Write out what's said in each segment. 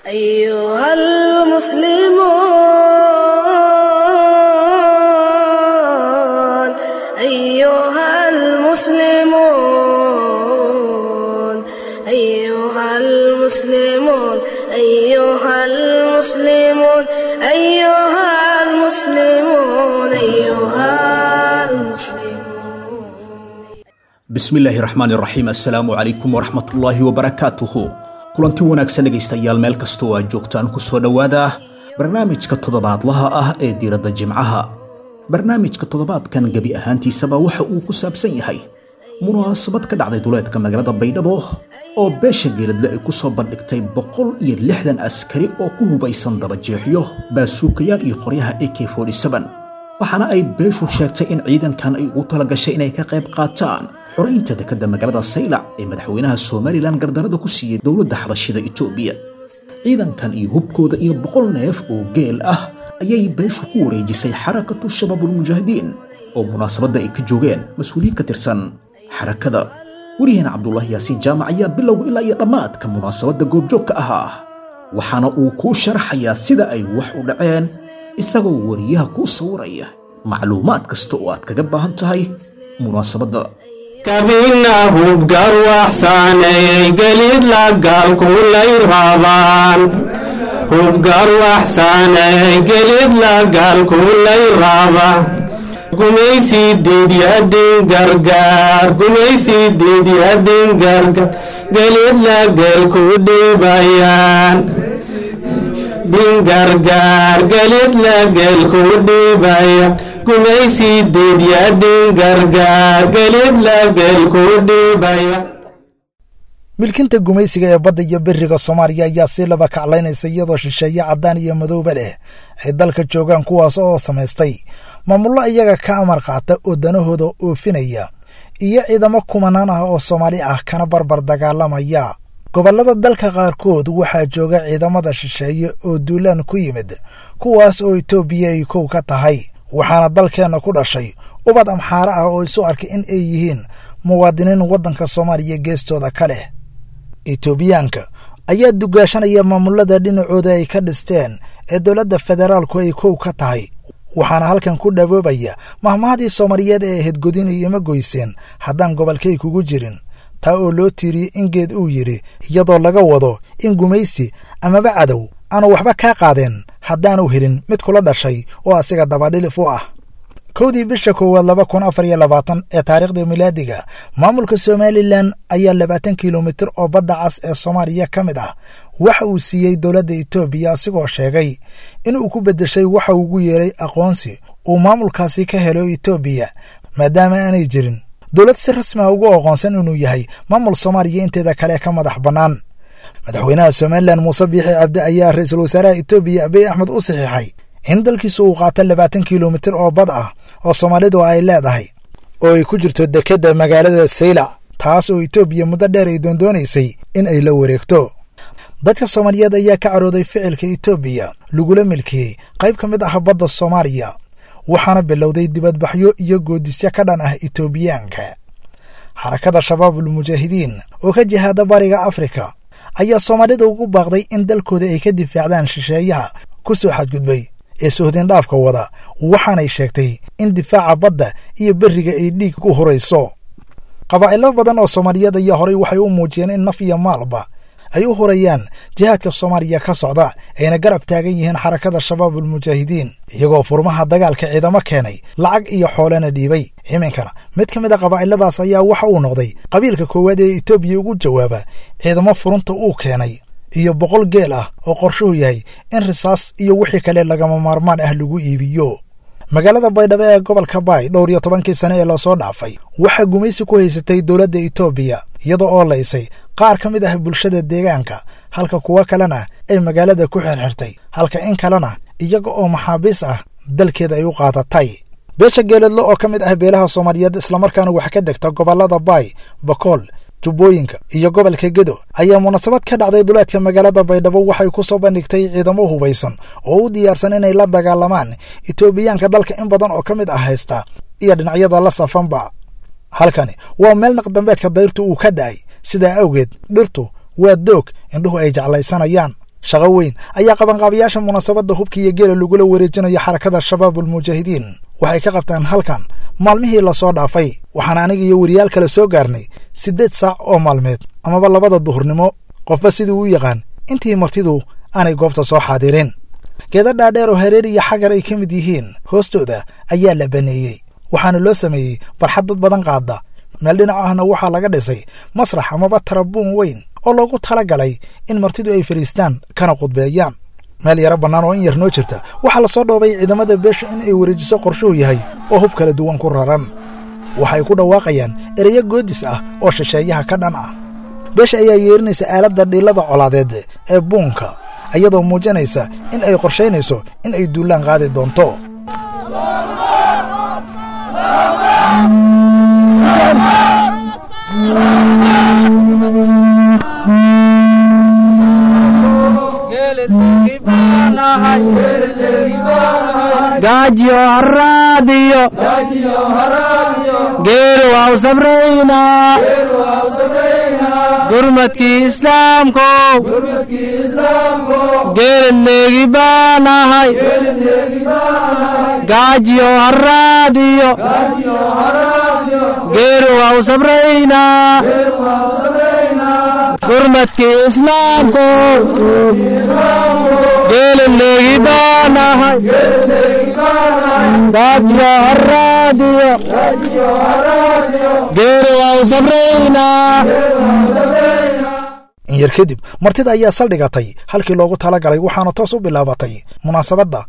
أيها المسلمون أيها المسلمون أيها المسلمون أيها المسلمون أيها المسلمون أيها المسلمون bismillaahi raxmaan iraxiim assalaamu calaykum waraxmatullaahi wabarakaatuhu kulanti wanaagsan dhegaystayaal meel kastoo aad joogtaan ku soo dhowaada barnaamijka toddobaadlaha ah ee diiradda jimcaha barnaamijka toddobaadkan gebi ahaantiisaba waxa uu ku saabsan yahay munaasabad ka dhacday duleedka magaalada baydhabo oo beesha geeladle ay ku soo bandhigtay boqol iyo lixdan askari oo ku hubaysan dabajeexyo baasuukayaal iyo qoryaha ak waxaana ay beeshu sheegtay in ciidankan ay ugu talagashay inay ka qayb qaataan xoraynta dekadda magaalada saylac ee madaxweynaha somalilan gardarada ku siiyey dowladda xabashida itoobiya ciidankan iyo hubkooda iyo boqol neef oo geel ah ayay beeshu ku wareejisay xarakatu shabaabulmujaahidiin oo munaasabadda ay ka joogeen mas-uuliyiin ka tirsan xarakada weriyaheena cabdulaahi yaasiin jaamac ayaa bilowga ilaa iyo dhammaadka munaasabadda goobjoogka ahaa waxaana uu kuu sharaxayaa sida ay wax u dhaceen isagoo wariyaha kuu sawiraya macluumaad kasta oo aad kaga baahan tahay munaasabadda kabina hubgar waxsaanayay gelid lagaalkulay rabaan hubgar waxsaanayay gelid lagaalkulay raba gumaysi diidyadin gargaar gumaysi diidyadin gargaar gelid lageelku dhibayaan dingargaar gelid lageelku dhibaya gumaysi diidyadin gargaar gelid lageelku dhibaya milkinta gumaysiga ee badda iyo beriga soomaaliya ayaa si laba kaclaynaysa iyadoo shisheeye caddaan iyo madowba leh ay dalka joogaan kuwaas oo samaystay maamullo iyaga ka amar qaata oo danahooda oofinaya iyo ciidamo kumanaan ah oo soomaali ah kana barbar dagaalamaya gobollada dalka qaarkood waxaa jooga ciidamada shisheeye oo duulaan ku yimid kuwaas oo itoobiya ay kow ka tahay waxaana dalkeenna ku dhashay ubad amxaare ah oo isu arkay in ay yihiin muwaadiniin waddanka soomaaliya geestooda ka leh itoobiyaanka ayaa dugaashanaya maamullada dhinacooda ay ka dhisteen ee dowladda federaalku ay kow ka tahay waxaana halkan ku dhaboobaya mahmahadii soomaaliyeed ee hedgodin iyo ima goyseen haddaan gobolkay kugu jirin taa oo loo tiiriyey in geed uu yidhi iyadoo laga wado in gumaysi amaba cadow aanu waxba kaa qaadeen haddaanu helin mid kula dhashay oo asiga dabadhilif u ah kowdii bisha koowaad laba kun afar iyo labaatan ee taariikhda milaadiga maamulka somalilan ayaa labaatan kilomitir oo badda cas ee soomaaliya ka mid ah waxa uu siiyey dowladda itoobiya asigoo sheegay inuu ku beddeshay waxa ugu yeeray aqoonsi uu maamulkaasi ka helo itoobiya maadaama aanay jirin dowlad si rasmi ah ugu aqoonsan inuu yahay maamul soomaaliya inteeda kale ka madax bannaan madaxweynaha somalilan muuse biixi cabdi ayaa ra-iisul wasaaraha itoobiya abiy axmed u saxiixay in dalkiisu uu qaato labaatan kilomitir oo bad ah oo soomaalidu ay leedahay oo ay ku jirto dekedda magaalada saylac taas oo itoobiya muddo dheer ay doondoonaysay in ay la wareegto dadka soomaaliyeed ayaa ka carooday ficilka itoobiya lagula milkiyey qayb ka mid ah badda soomaaliya waxaana bilowday dibadbaxyo iyo goodisyo ka dhan ah itoobiyaanka xarakada shabaabul mujaahidiin oo ka jihaada bariga afrika ayaa soomaalida ugu baaqday in dalkooda ay ka difaacdaan shisheeyaha ku soo xadgudbay ee sohdindhaafka wada waxaanay sheegtay in difaaca badda iyo beriga ay dhiig ku hurayso qabaa'ilo badan oo soomaaliyeed ayaa horay waxay u muujiyeen in naf iyo maalba ay u hurayaan jihaadka soomaaliya ka socda ayna garab taagan yihiin xarakada shabaabul mujaahidiin iyagoo furmaha dagaalka ciidamo keenay lacag iyo xoolena dhiibay iminkana mid ka mid a qabaa'iladaas ayaa waxa uu noqday qabiilka koowaad ee itoobiya ugu jawaaba ciidamo furunta uu keenay iyo boqol geel ah oo qorshuhu yahay in risaas iyo wixii kale lagama maarmaan ah lagu iibiyo magaalada baydhabo ee gobolka baay dhowr iyo tobankii sane ee lasoo dhaafay waxaa gumaysi ku haysatay dowladda itoobiya iyada oo laysay qaar ka mid ah bulshada deegaanka halka kuwo kalena ay magaalada ku xirxirtay halka in kalena iyaga oo maxaabiis ah dalkeeda ay u qaadatay beesha geeladle oo ka mid ah beelaha soomaaliyeed islamarkaana wax ka degta gobollada baay bakool jubbooyinka iyo gobolka gedo ayaa munaasabad ka dhacday duleedka magaalada baydhabo waxay ku soo bandhigtay ciidamo hubaysan oo u diyaarsan inay la dagaalamaan itoobiyaanka dalka in badan oo ka mid ah haysta iyo dhinacyada la safanba halkani waa meel naqdambeedka dayrtu uu ka da'ay sidaa awgeed dhirtu waa doog indhuhu ay jeclaysanayaan shaqo weyn ayaa qabanqaabayaasha munaasabadda hubka iyo geela lagula wareejinayo xarakada shabaabulmujaahidiin waxay ka qabtaan halkan maalmihii lasoo dhaafay waxaan aniga iyo weriyaal kale soo gaarnay siddeed saac oo maalmeed amaba labada duhurnimo qofba siduu u yaqaan intii martidu aanay goobta soo xaadirin geeda dhaadheer oo hareer iyo xagar ay ka mid yihiin hoostooda ayaa la baneeyey waxaana loo sameeyey barxad dad badan qaada meel dhinac ahna waxaa laga dhisay masrax amaba tarabuun weyn oo loogu tala galay in martidu ay fadhiistaan kana qudbeeyaan meel yaro bannaan oo in yar noo jirta waxaa lasoo dhoobay ciidamada beesha in ay wareejiso qorshuhu yahay oo hub kala duwan ku raran waxay ku dhawaaqayaan ereyo goodis ah oo shisheeyaha ka dhan ah beesha ayaa yeerinaysa aaladda dhiillada colaadeed ee buunka iyadoo muujinaysa in ay qorshaynayso in ay duullaan qaadi doonto gaajiyo haraadiyo geelu waa u sabraynaa gurmadkii islaamkow geelid leegi baanahay gaajiyo haraadiyo geelu waa u sabraynaa gurmadkii islaamkow geelid leegi baanahay gaajiyo haraadiyo geelu waa u sabraynaa in yar kadib martida ayaa saldhigatay halkii loogu tala galay waxaana toos u bilaabatay munaasabadda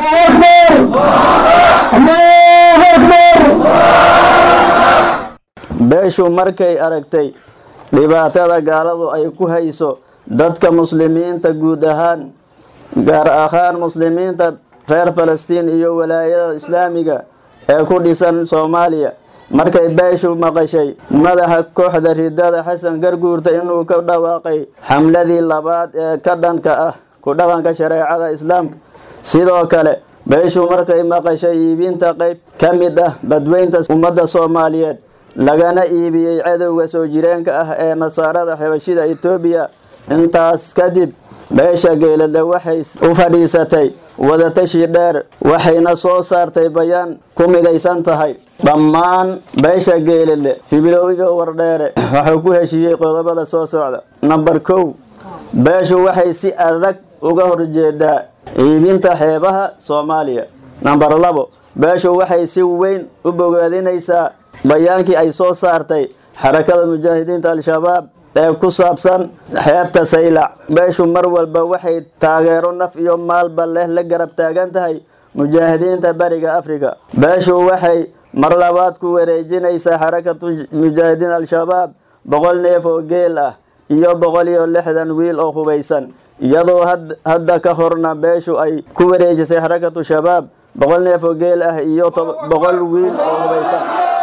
beeshu markay aragtay dhibaatada gaaladu ay ku hayso dadka muslimiinta guud ahaan gaar ahaan muslimiinta reer falastiin iyo walaayada islaamiga ee ku dhisan soomaaliya markay beeshu maqashay madaxa kooxda ridada xasan garguurta inuu ka dhawaaqay xamladii labaad ee ka dhanka ah ku dhaqanka shareecada islaamka sidoo kale beeshu markay maqashay iibinta qayb ka mid ah badweynta ummadda soomaaliyeed lagana iibiyey cadowga soo jireenka ah ee nasaarada xabashida etoobiya intaas kadib beesha geeladle waxay u fadhiisatay wadatashi dheer waxayna soo saartay bayaan ku midaysan tahay dhammaan beesha geeladle fibilowga wardheere waxuu ku heshiiyey qodobada soo socda namber kow beeshu waxay si adag uga horjeedaa iibinta xeebaha soomaaliya namber labo beeshu waxay si weyn u bogaadinaysaa bayaankii ay soo saartay xarakada mujaahidiinta al-shabaab ee ku saabsan xeebta saylac beeshu mar walba waxay taageero naf iyo maalba leh la garab taagan tahay mujaahidiinta bariga afrika beeshu waxay mar labaad ku wareejinaysaa xarakatu mujaahidiin al-shabaab boqol neef oo geel ah iyo boqol iyo lixdan wiil oo hubaysan iyadoo hadda ka horna beeshu ay ku wareejisay xarakatu shabaab boqol neef oo geel ah iyo boqol wiil oo hubaysan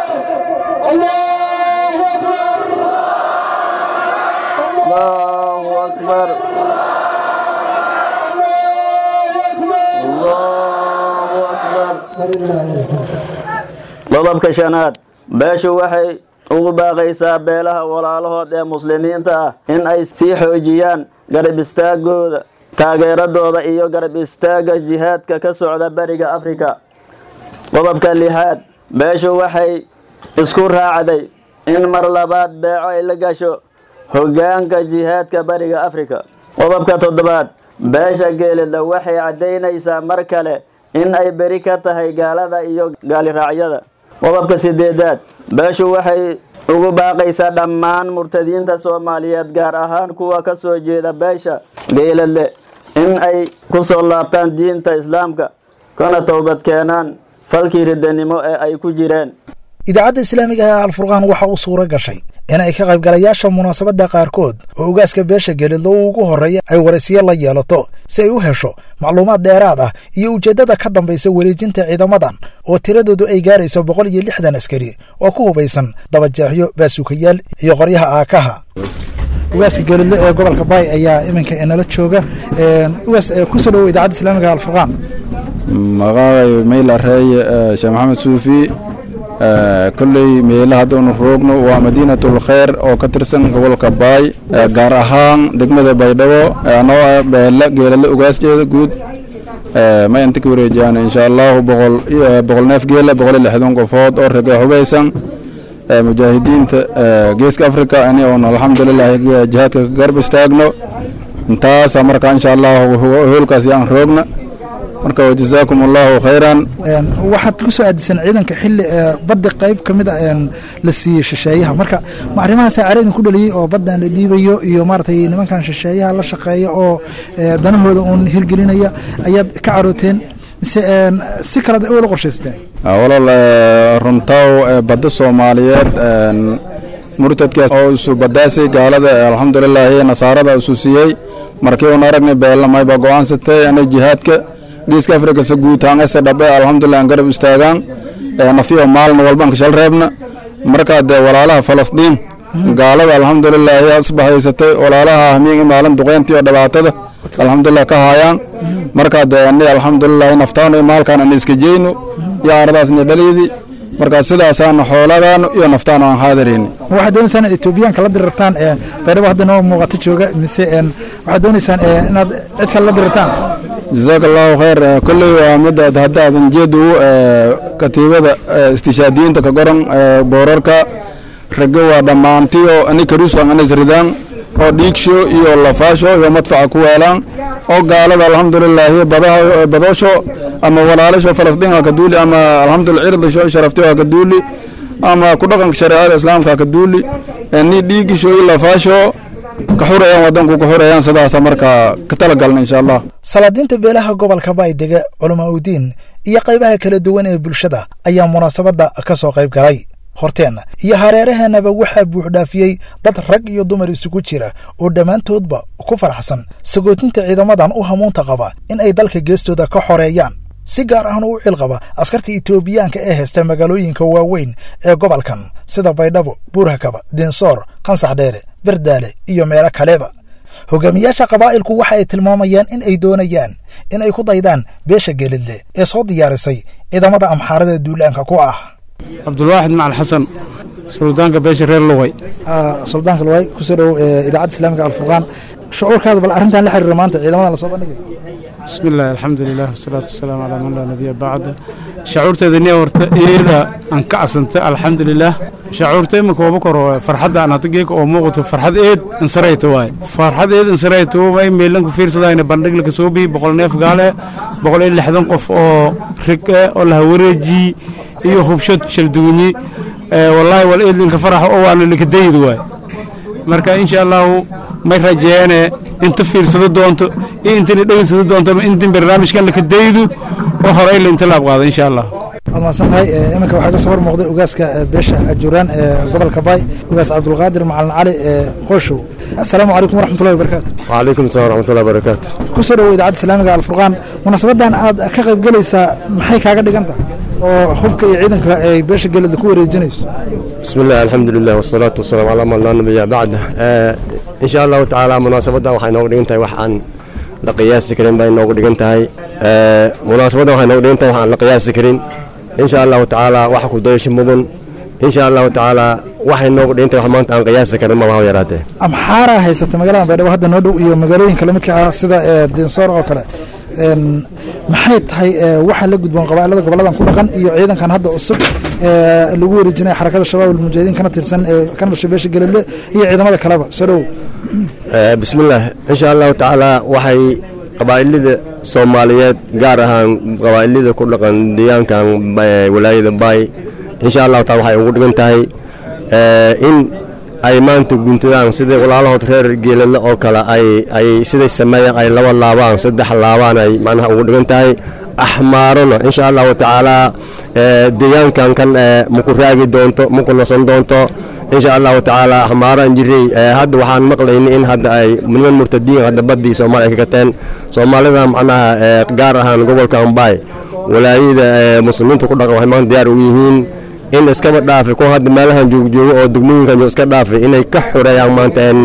allahu akbar allahu akbar qodobka shanaad beeshu waxay ugu baaqaysaa beelaha walaalahood ee muslimiinta ah in ay sii xoojiyaan garab istaagooda taageeradooda iyo garab istaagga jihaadka ka socda bariga afrika qodobka lixaad beeshu waxay isku raacday in mar labaad beeco ay la gasho hoggaanka jihaadka bariga afrika qodobka toddobaad beesha geelida waxay caddaynaysaa mar kale in ay beri ka tahay gaalada iyo gaaliraacyada qodobka sideedaad beeshu waxay ugu baaqaysaa dhammaan murtadiinta soomaaliyeed gaar ahaan kuwa ka soo jeeda beesha geeladle in ay ku soo laabtaan diinta islaamka kana towbad keenaan falkii ridanimo ee ay ku jireen idaacadda islaamiga ee alfurqaan waxa uu suuro gashay in ay ka qaybgalayaasha munaasabadda qaarkood oo ogaaska beesha geelidlo ugu horreeya ay waraysiyo la yeelato si ay u hesho macluumaad dheeraad ah iyo ujeeddada ka dambaysa wareejinta ciidamadan oo tiradoodu ay gaarayso boqol iyo lixdan askari oo ku hubaysan dabajeexyo baasuukayaal iyo qoryaha aakaha ugaaska geelidle ee gobolka baay ayaa iminka inala jooga ugaas kusoo dhowo idaacadda islaamiga alfurqaan magacay mayla reeye sheekh maxamed suufi kolley meela haddaanu roogno waa madiinatul kheyr oo ka tirsan gobolka baay gaar ahaan degmada baydhabo anoo ah beela geelala ugaasjeeda guud ma inta ka wareejiyaan insha allahu boqol boqol neef geela boqol iyo lixdan qofood oo rag hubaysan mujaahidiinta geeska africa ini oon alxamdulilah jihaadka ka garb istaagno intaasa marka insha allahu hoolkaas yaan roogna marka jazaakum allahu khayran waxaad ku soo aadisan ciidanka xilli badda qayb ka mid a la siiyey shisheeyaha marka ma arrimahaasa cara idinku dhaliyey oo baddan la dhiibayo iyo maaragtay nimankan shisheeyaha la shaqeeya oo danahooda uun hirgelinaya ayaad ka carooteen mise si kalead wala qorshaysteen walaal runtaw badda soomaaliyeed murtadkaas oo isu badaasay gaalada alxamdulilaahi nasaarada isu siiyey markii uun aragnay beelamay baa go-aansatay inay jihaadka geeska afrika se guutaangase dhabe alxamdulilah aan garab istaagaan nafiyo maalin walbaan ka shal reebna markaa dee walaalaha falastiin gaalada alxamdulilaahi asbahaysatay walaalaha hamiin maalin duqeyntii oo dhibaatada alxamdulilah ka haayaan markaa dee ani alxamdulilahi naftaano maalkaan ani iska jeyno iyo aradaasni dhaliidi markaa sidaasaana xooladaanu iyo naftaanu aan haadarayni waxaad doonaysaan inaad etoobiyaanka la dirirtaan baydhabo hadda noo muuqato jooga mise waxaad doonaysaan inaad cid kale la dirirtaan jazaaka allahu khayr kolley waa midaad haddaadan jeedu katiibada istishaadiyiinta ka goran boorarka ragga waa dhammaantiyo ani karuusan anis ridaan oo dhiigsho iyo lafaasho iyo madfaca ku weelaan oo gaalada alxamdulilaahi badoosho ama walaalasho falastiin ka duuli ama alxamdulillah cirdasho sharaftiyo ka duuli ama ku dhaqanka shareecada islaamka ka duuli ni dhiigisho iyo lafaasho ka xurayaan wadanku ka xurayaan sidaasa marka ka talagalna insha allah salaadiinta beelaha gobolka baydega culamaa udiin iyo qaybaha kala duwan ee bulshada ayaa munaasabadda ka soo qayb galay horteenna iyo hareeraheennaba waxaa buuxdhaafiyey dad rag iyo dumar isugu jira oo dhammaantoodba ku faraxsan sagootinta ciidamadan u hamuunta qaba in ay dalka geestooda ka xoreeyaan si gaar ahna u cilqaba askarta itoobiyaanka ee haysta magaalooyinka waaweyn ee gobolkan sida baydhabo buurhakaba dinsoor qansax dheere berdaale iyo meelo kaleba hogaamiyaasha qabaa'ilku waxa ay tilmaamayaan in ay doonayaan in ay ku daydaan beesha geelidle ee soo diyaarisay ciidamada amxaarada duulaanka ku ah cabdulwaaxid macal xasan suldaanka beesha reer luway suldaanka luway kusoo dhow idaacadda islaamiga alfurqaan shucuurkaada bal arrintan la xiriira maanta ciidamadan lasoo bandhigay bismi illaahi alxamdu lilah wasalaatu wasalaamu calaa man laa nabiya bacda shacuurteeda nia horta eeda aan ka casantay alxamdu lilah shacuurta iminka waba koro farxadda aan hadda geeka oo muuqato farxad eed insarayto waaye farxad eed insarayto may meelanku fiirsadayna bandhig laka soo bihi boqol neef gaale boqol iyo lixdan qof oo rig eh oo laha wareeji iyo hubshad shaldugunyi wallaahi wal eedlinka faraxa oo waana likadayid waaye marka insha allahu may rajeene inta fiirsado doonto iyo intana dhegeysado doonto intin barnaamijkan lakadaydu oo horey la inta laab qaado insha allah waad mahadsan tahay iminka waxaa ka soo hor muuqday ogaaska beesha ajuuraan ee gobolka baay ogaas cabdulqaadir macalin cali ee qooshow assalaamu calaykum waraxmatullahi wabarakaatu وعليكم السلام ورحمة الله وبركاته kusoo dhowo idaacadda islaamiga alfurqaan munaasabadan aad ka qayb gelaysaa maxay kaaga dhigan tahay oo hubka iyo ciidanka ay beesha gelida ku wareejinayso بسم الله الحمد لله والصلاة والسلام على من لا نبي بعده آه إن شاء الله تعالى مناسبة waxay noogu dhigan tahay wax aan la qiyaasi karin bay noogu dhigan tahay آه مناسبة waxay noogu dhigan tahay wax aan la qiyaasi karin إن شاء الله تعالى wax ku dayasho mudan إن شاء الله تعالى waxay noogu dhigan tahay wax maanta aan qiyaasi karin ma waa yaraatee amxaaraa haysata magaalada baydhabo hadda noo dhow iyo magaalooyinka lamidka ah sida ee dinsoor oo kale Een, maxay tahay ee, waxa la gudboon qabaa'ilada goboladan ku dhaqan iyo ciidankan hadda cusub ee lagu wareejinaya xarakada shabaab almujaahidiin kana tirsan ee kana dhashay beesha gelele iyo ciidamada kaleba soo dhow آه بسم الله إن شاء الله تعالى waxay qabaa'ilada Soomaaliyeed gaar ahaan qabaa'ilada ku dhaqan deegaankan Bay- walaayada Bay in sha Allah ta'ala waxay ugu dhigan tahay ee in ay maanta guntadaan sida walaalahood reer geelala oo kale ay ay siday sameeyaan ay laba laabaan saddex laabaan ay macnaha ugu dhigan tahay axmaarona in sha Allah ta'ala ee deegaankan kan ee muku raagi doonto muku nasan doonto in sha allahu tacaala axmaaraan jiray ee hadda waxaan maqlaynay in hadda ay niman murtadiin hadda baddii soomaaliya ka gateen soomaalida macnaha ee gaar ahaan gobolka ambaay walaayada ee muslimiinta ku dhaqan waxay maanta diyaar u yihiin in iskaba dhaafi kuwa hadda meelahan joogjoogo oo degmooyinkan joog iska dhaafi inay ka xoreeyaan maanta een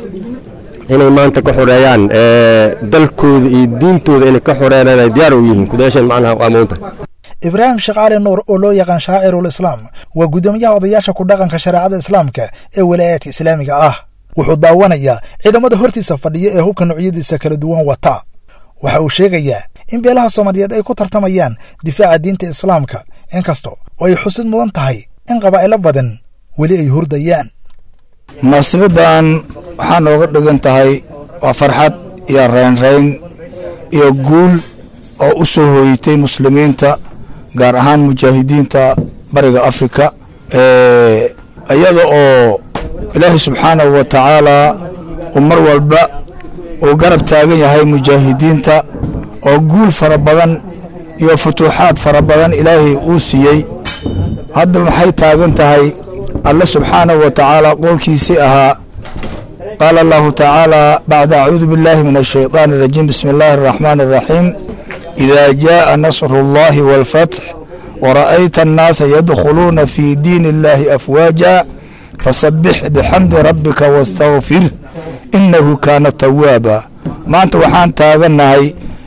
inay maanta ka xoreeyaan ee dalkooda iyo diintooda inay ka xoreeyaan ay diyaar u yihiin kudaashan macnaha waa muunta ibraahim sheekh cali nuur oo loo yaqaan shaacirul islaam waa guddoomiyaha odayaasha ku dhaqanka shareecada islaamka ee walaayaadka islaamiga ah wuxuu daawanayaa ciidamada hortiisa fadhiya ee hubka noocyadiisa kala duwan wata waxa uu sheegayaa in beelaha soomaaliyeed ay ku tartamayaan difaaca diinta islaamka inkasta oo ay xusid mudan tahay in qabaa'ilo badan weli ay hurdayaan munaasabaddan waxaa nooga dhigan tahay waa farxad iyo raynrayn iyo guul oo u soo hooyitay muslimiinta gaar ahaan mujaahidiinta bariga afrika iyada oo ilaahay subxaanahu wa tacaalaa uu mar walba uu garab taagan yahay mujaahidiinta oo guul fara badan iyo futuuxaad fara badan ilaahay uu siiyey hadda maxay taagan tahay alle subxaanahu wa tacaala qowlkiisii ahaa qaala allahu tacaala bacda acuudu biاllahi min ashayطaani اrajiim bismi اllahi الraxmaani الraxiim ida jaءa nasru اllahi wاlfatx wara'ayta annaasa yadkhuluuna fii diini اllahi afwaaja fasabix bixamdi rabbika wastakfir inahu kaana tawaaba maanta waxaan taagannahay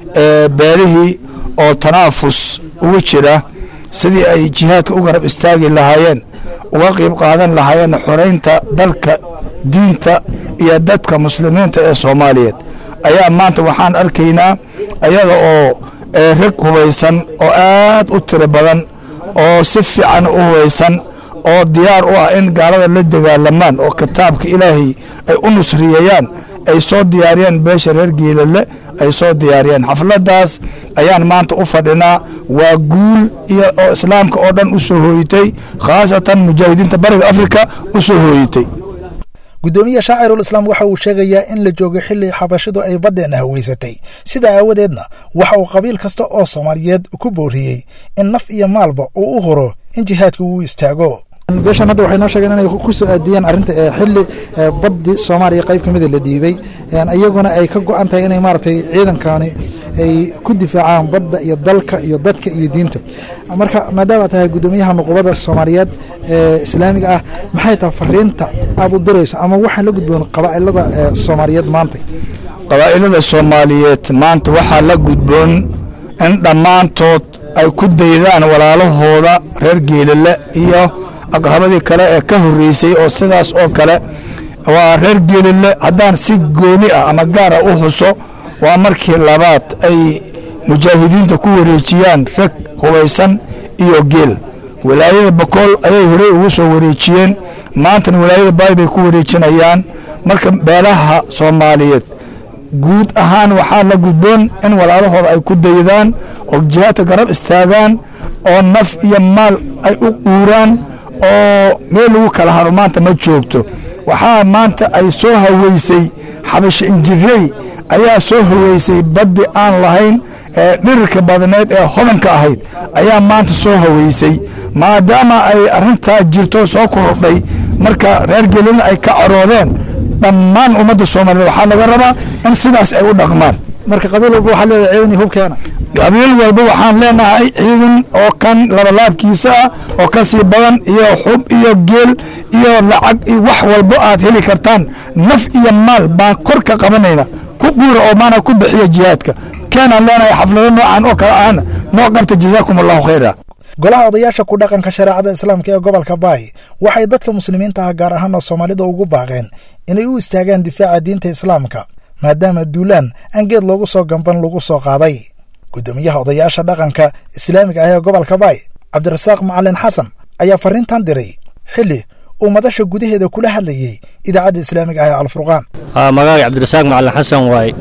beelihii oo tanaafus ugu jira sidii ay jihaadka u garab istaagi lahaayeen uga qayb qaadan lahaayeen xoraynta dalka diinta iyo dadka muslimiinta ee soomaaliyeed ayaa maanta waxaan arkaynaa ayada oo rag hubaysan oo aad u tiro badan oo si fiican u hubaysan oo diyaar u ah in gaalada la dagaalamaan oo kitaabka ilaahay ay u nusriyeeyaan ay soo diyaariyeen beesha reer geelale ay soo diyaariyeen xafladdaas ayaan maanta u fadhinaa waa guul iyo oo islaamka oo dhan u soo hooyitay khaasatan mujaahidiinta bariga afrika u soo hooyitay guddoomiye shaacirul islaam waxa uu sheegayaa in la joogay xilli xabashidu ay baddeenna haweysatay sidaa aawadeedna waxa uu qabiil kasta oo soomaaliyeed ku booriyey in naf iyo maalba uu u huro in jihaadka uu istaago beeshan hadda waxay noo sheegeen inay ku soo aadiyeen arrinta xilli baddi soomaaliya qayb ka mida la dhiibay iyaguna ay ka go-an tahay inay maaragtay ciidankani ay ku difaacaan badda iyo dalka iyo dadka iyo diinta marka maadaama tahay guddoomiyaha nuqubada soomaaliyeed ee islaamiga ah maxay tahay fariinta aad u dirayso ama waxaan la gudboon qabaa'ilada soomaaliyeed maanta qabaa'ilada soomaaliyeed maanta waxaa la gudboon in dhammaantood ay ku daydaan walaalahooda reer geelale iyo aqrabadii kale ee ka horreysay oo sidaas oo kale waa reer geelile haddaan si gooni ah ama gaara u huso waa markii labaad ay mujaahidiinta ku wareejiyaan rag hubaysan iyo geel walaayada bakool ayay horey ugu soo wareejiyeen maantana walaayada baay bay ku wareejinayaan marka beelaha soomaaliyeed guud ahaan waxaa la gudboon in walaalahooda ay ku daydaan oo jihaadka garab istaagaan oo naf iyo maal ay u quuraan oo meel lagu kala haro maanta ma joogto waxaa maanta ay soo haweysay xabasho injirey ayaa soo haweysay baddi aan lahayn ee dhirirka badneed ee hodanka ahayd ayaa maanta soo haweysay maadaama ay arrintaa jirto soo korodhay marka reer gelina ay ka caroodeen dhammaan ummadda soomaaliyeed waxaa laga rabaa in sidaas ay u dhaqmaan marka qabiil walba waxaa leedahay ciidan iyo hubkeena qabiil walba waxaan leenahay ciidan oo kan labalaabkiisa ah oo ka sii badan iyo xub iyo geel iyo lacag iyo wax walbo aad heli kartaan naf iyo maal baan kor ka qabanayna ku guura oo maana ku bixiya jihaadka keenaan leenahay xaflado noocan oo kale ahna noo qabta jazaakum allahu khayra golaha odayaasha ku dhaqanka shareecada islaamka ee gobolka baay waxay dadka muslimiinta ah gaar ahaan oo soomaalida ugu baaqeen inay u istaagaan difaaca diinta islaamka maadaama duulaan aan geed loogu soo gamban lagu soo qaaday guddoomiyaha odayaasha dhaqanka islaamiga ah ee gobolka baay cabdirasaaq macalin xasan ayaa fariintan diray xilli uu madasha gudaheeda kula hadlayey idaacadda islaamiga ah ee alfurqaan magaaga cabdirasaaq macalin xasan waay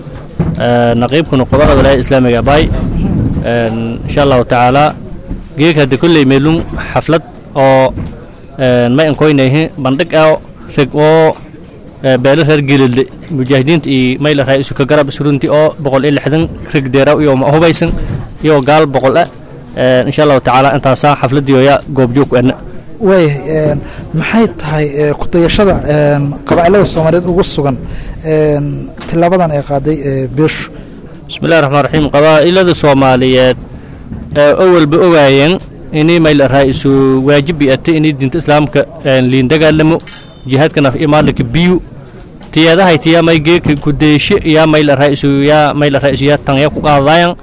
naqiibka nuqubada walaayada islaamiga baay insha allahu tacaala geeka hadde kolley meelum xaflad oo ma inkoynayhi bandhig ah reg oo beelo reer gelilde mujaahidiinta iyo mayla raa isu ka garab isurunti oo boqol iyo lixdan reg deeraw iyo hubaysan iyo gaal boqol ah insha allahu tacaala intaasaa xafladdiioya goobjoog ana waayahay maxay tahay kudayashada qabaa'ilada soomaaliyeed ugu sugan tilaabadan ay qaaday beeshu bismillahi raxmaan raxiim qabaa'ilada soomaaliyeed awalba ogaayeen inay mayla raa isu waajibi ate inay diinta islaamka liin dagaalamo jihaadka naf imaalika biyu tiyadahay tiya may geeka kudeeshe yaa mayla raa isu yaa mayla raa isu yaa tangya ku qaadaayan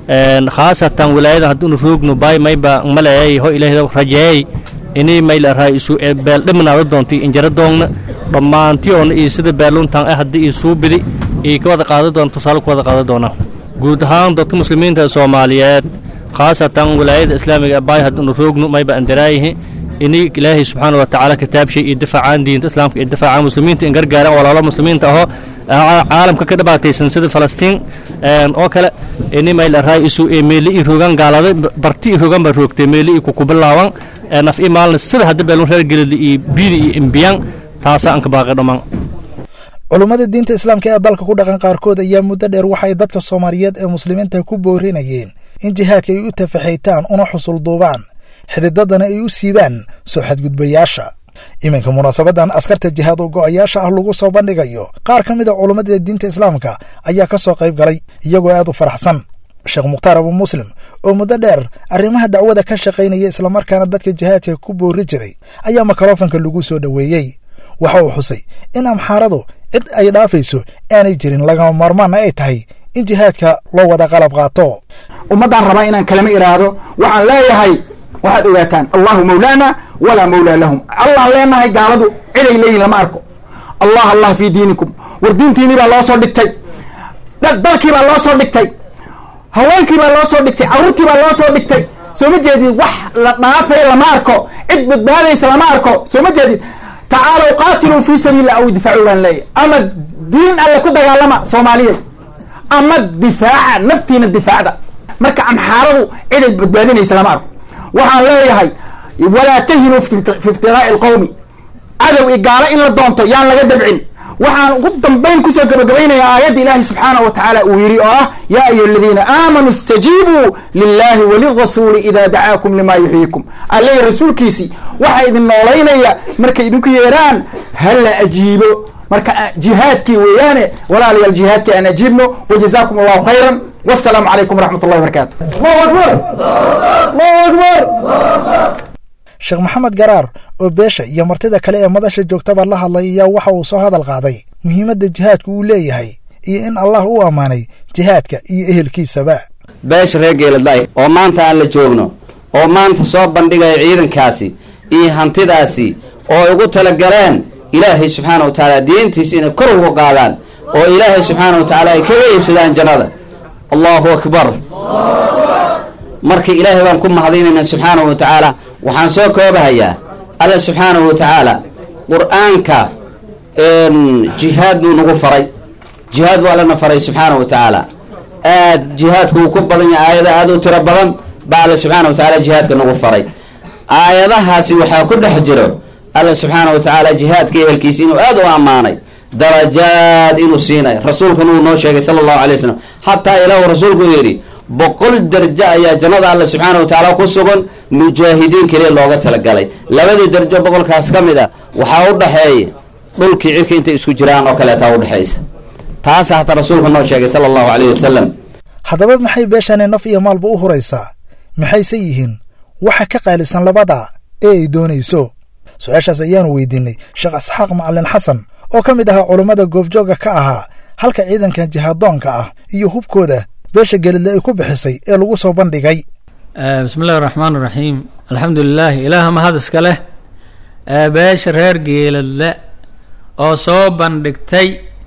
khaasatan wilaayada hadduunu roogno baay mayba maleeyay ho ilaahay rajeeyay inii mayl araa isu beeldhimnaada doonto injara doogna dhammaantiyoona iyo sida beeluntan ah haddii ii suu bidi ii ka wada qaada doona tusaale ku wada qaada doona guud ahaan dadka muslimiinta soomaaliyeed khaasatan wilaayada islaamiga baay hadduunu roogno mayba andaraayihi inii ilaahay subxaana wa tacaala kitaabshay iyo difaacaan diinta islaamka iyo difaacaan muslimiinta in gargaaraan walaalo muslimiinta ahoo caalamka ka dhibaataysan sida falastiin oo kale ini mayl araay isu meeli i rogan gaalada barti i rogan baa roogtay meeli i kukubilaawan naf i maalna sida hadda beelun reer gelida iyo biidi iyo imbiyan taasa aan ka baaqay dhammaan culummada diinta islaamka ee dalka ku dhaqan qaarkood ayaa muddo dheer waxay dadka soomaaliyeed ee muslimiinta ku boorinayeen in jihaadka ay u tafaxaytaan una xusul duubaan xididadana ay u siibaan soo xadgudbayaasha iminka munaasabadan askarta jihaad oo go'ayaasha ah lagu soo bandhigayo qaar ka mid a culummada diinta islaamka ayaa ka soo qayb galay iyagoo aad u faraxsan sheekh mukhtaar abu muslim oo muddo dheer arrimaha dacwada ka shaqaynaya islamarkaana dadka jihaadka ku boori jiray ayaa makrofanka lagu soo dhoweeyey waxa uu xusay in amxaaradu cid ay dhaafayso aanay jirin lagama maarmaanna ay tahay in jihaadka loo wada qalab qaato ummaddaan rabaa inaan kalama idhaahdo waxaan leeyahay waxaad ogaataan allahu mawlaana walaa mawlaa lahum allaan leenahay gaaladu ciday leeyihin lama arko allah allah fii diinikum war diintiinii baa loo soo dhigtay dalkii baa loo soo dhigtay haweenkii baa loo soo dhigtay carruurtii baa loo soo dhigtay soo ma jeedid wax la dhaafaya lama arko cid badbaadaysa lama arko soo ma jeedid tacaalow qaatiluu fii sabiillah aw difaacu baan leeyahy ama diin alle ku dagaalama soomaaliyeed ama difaaca naftiina difaacda marka amxaaradu ciday badbaadinaysa lama arko waxaan leeyahay walaa tahinuu fi iftiraa'i alqowmi cadow i gaalo in la doonto yaan laga dabcin waxaan ugu dambayn kusoo gabagabaynayaa aayadda ilaahi subxaanahu wa tacaala uu yidhi oo ah yaa ayuha aladiina aamanuu istajiibuu lilahi walirasuuli idaa dacaakum limaa yuxyiikum alleh rasuulkiisii waxaa idin noolaynaya markay idinku yeedhaan hala ajiibo marka jihaadkii weeyaane walaalayaal jihaadkii aan ajiibno wajazaakum allahu khayran wasalaamu calaykum waraxmat ullahi barakaatu sheekh maxamed garaar oo beesha iyo martida kale ee madasha joogtaba la hadlay ayaa waxa uu soo hadal qaaday muhiimadda jihaadku uu leeyahay iyo in allah u ammaanay jihaadka iyo ehelkiisaba beesha reer geeladlay oo maanta aan la joogno oo maanta soo bandhigaya ciidankaasi iyo hantidaasi oo ay ugu talagaleen ilaahay subxaana wa tacaala diintiisa inay kor ugu qaadaan oo ilaahay subxaana wa tacaala ay kaga iibsadaan jannada allahu akbar marka ilaahay baan ku mahadinaynaa subxaanahu wa tacaala waxaan soo koobahayaa alla subxaanahu wa tacaala qur-aanka jihaad buu nagu faray jihaad buu allana faray subxaanahu wa tacaala aad jihaadku uu ku badan yahay aayada aad u tiro badan baa alla subxaana wa tacaala jihaadka nagu faray aayadahaasi waxaa ku dhex jiro alla subxaana wa tacaala jihaadka ehelkiisa inuu aad u ammaanay darajaad inuu siinay rasuulkuna uu noo sheegay sala allahu alay wasalam xataa ilaahu rasuulku yidhi boqol darjo ayaa jannada alla subxaana wa tacaala ku sugan mujaahidiin keliya looga talagalay labadii darjo boqolkaas ka mid a waxaa u dhaxeeya dhulkii cirka intay isku jiraan oo kaleetaa udhexaysa taasa hataa rasuulku noo sheegay sala allahu caleyh wasalam haddaba maxay beeshani naf iyo maalba u huraysaa maxayse yihiin waxa ka qaalisan labada ee ay doonayso su-aashaas ayaanu weydiinay sheekh isxaaq macalin xasan oo ka mid ahaa culummada goobjoogga ka ahaa halka ciidankan jihaaddoonka ah iyo hubkooda beesha gelidle ay ku bixisay ee lagu soo bandhigay bismi illahi raxmaan iraxiim alxamdu lilaah ilaaha mahad iska leh beesha reer geeladle oo soo bandhigtay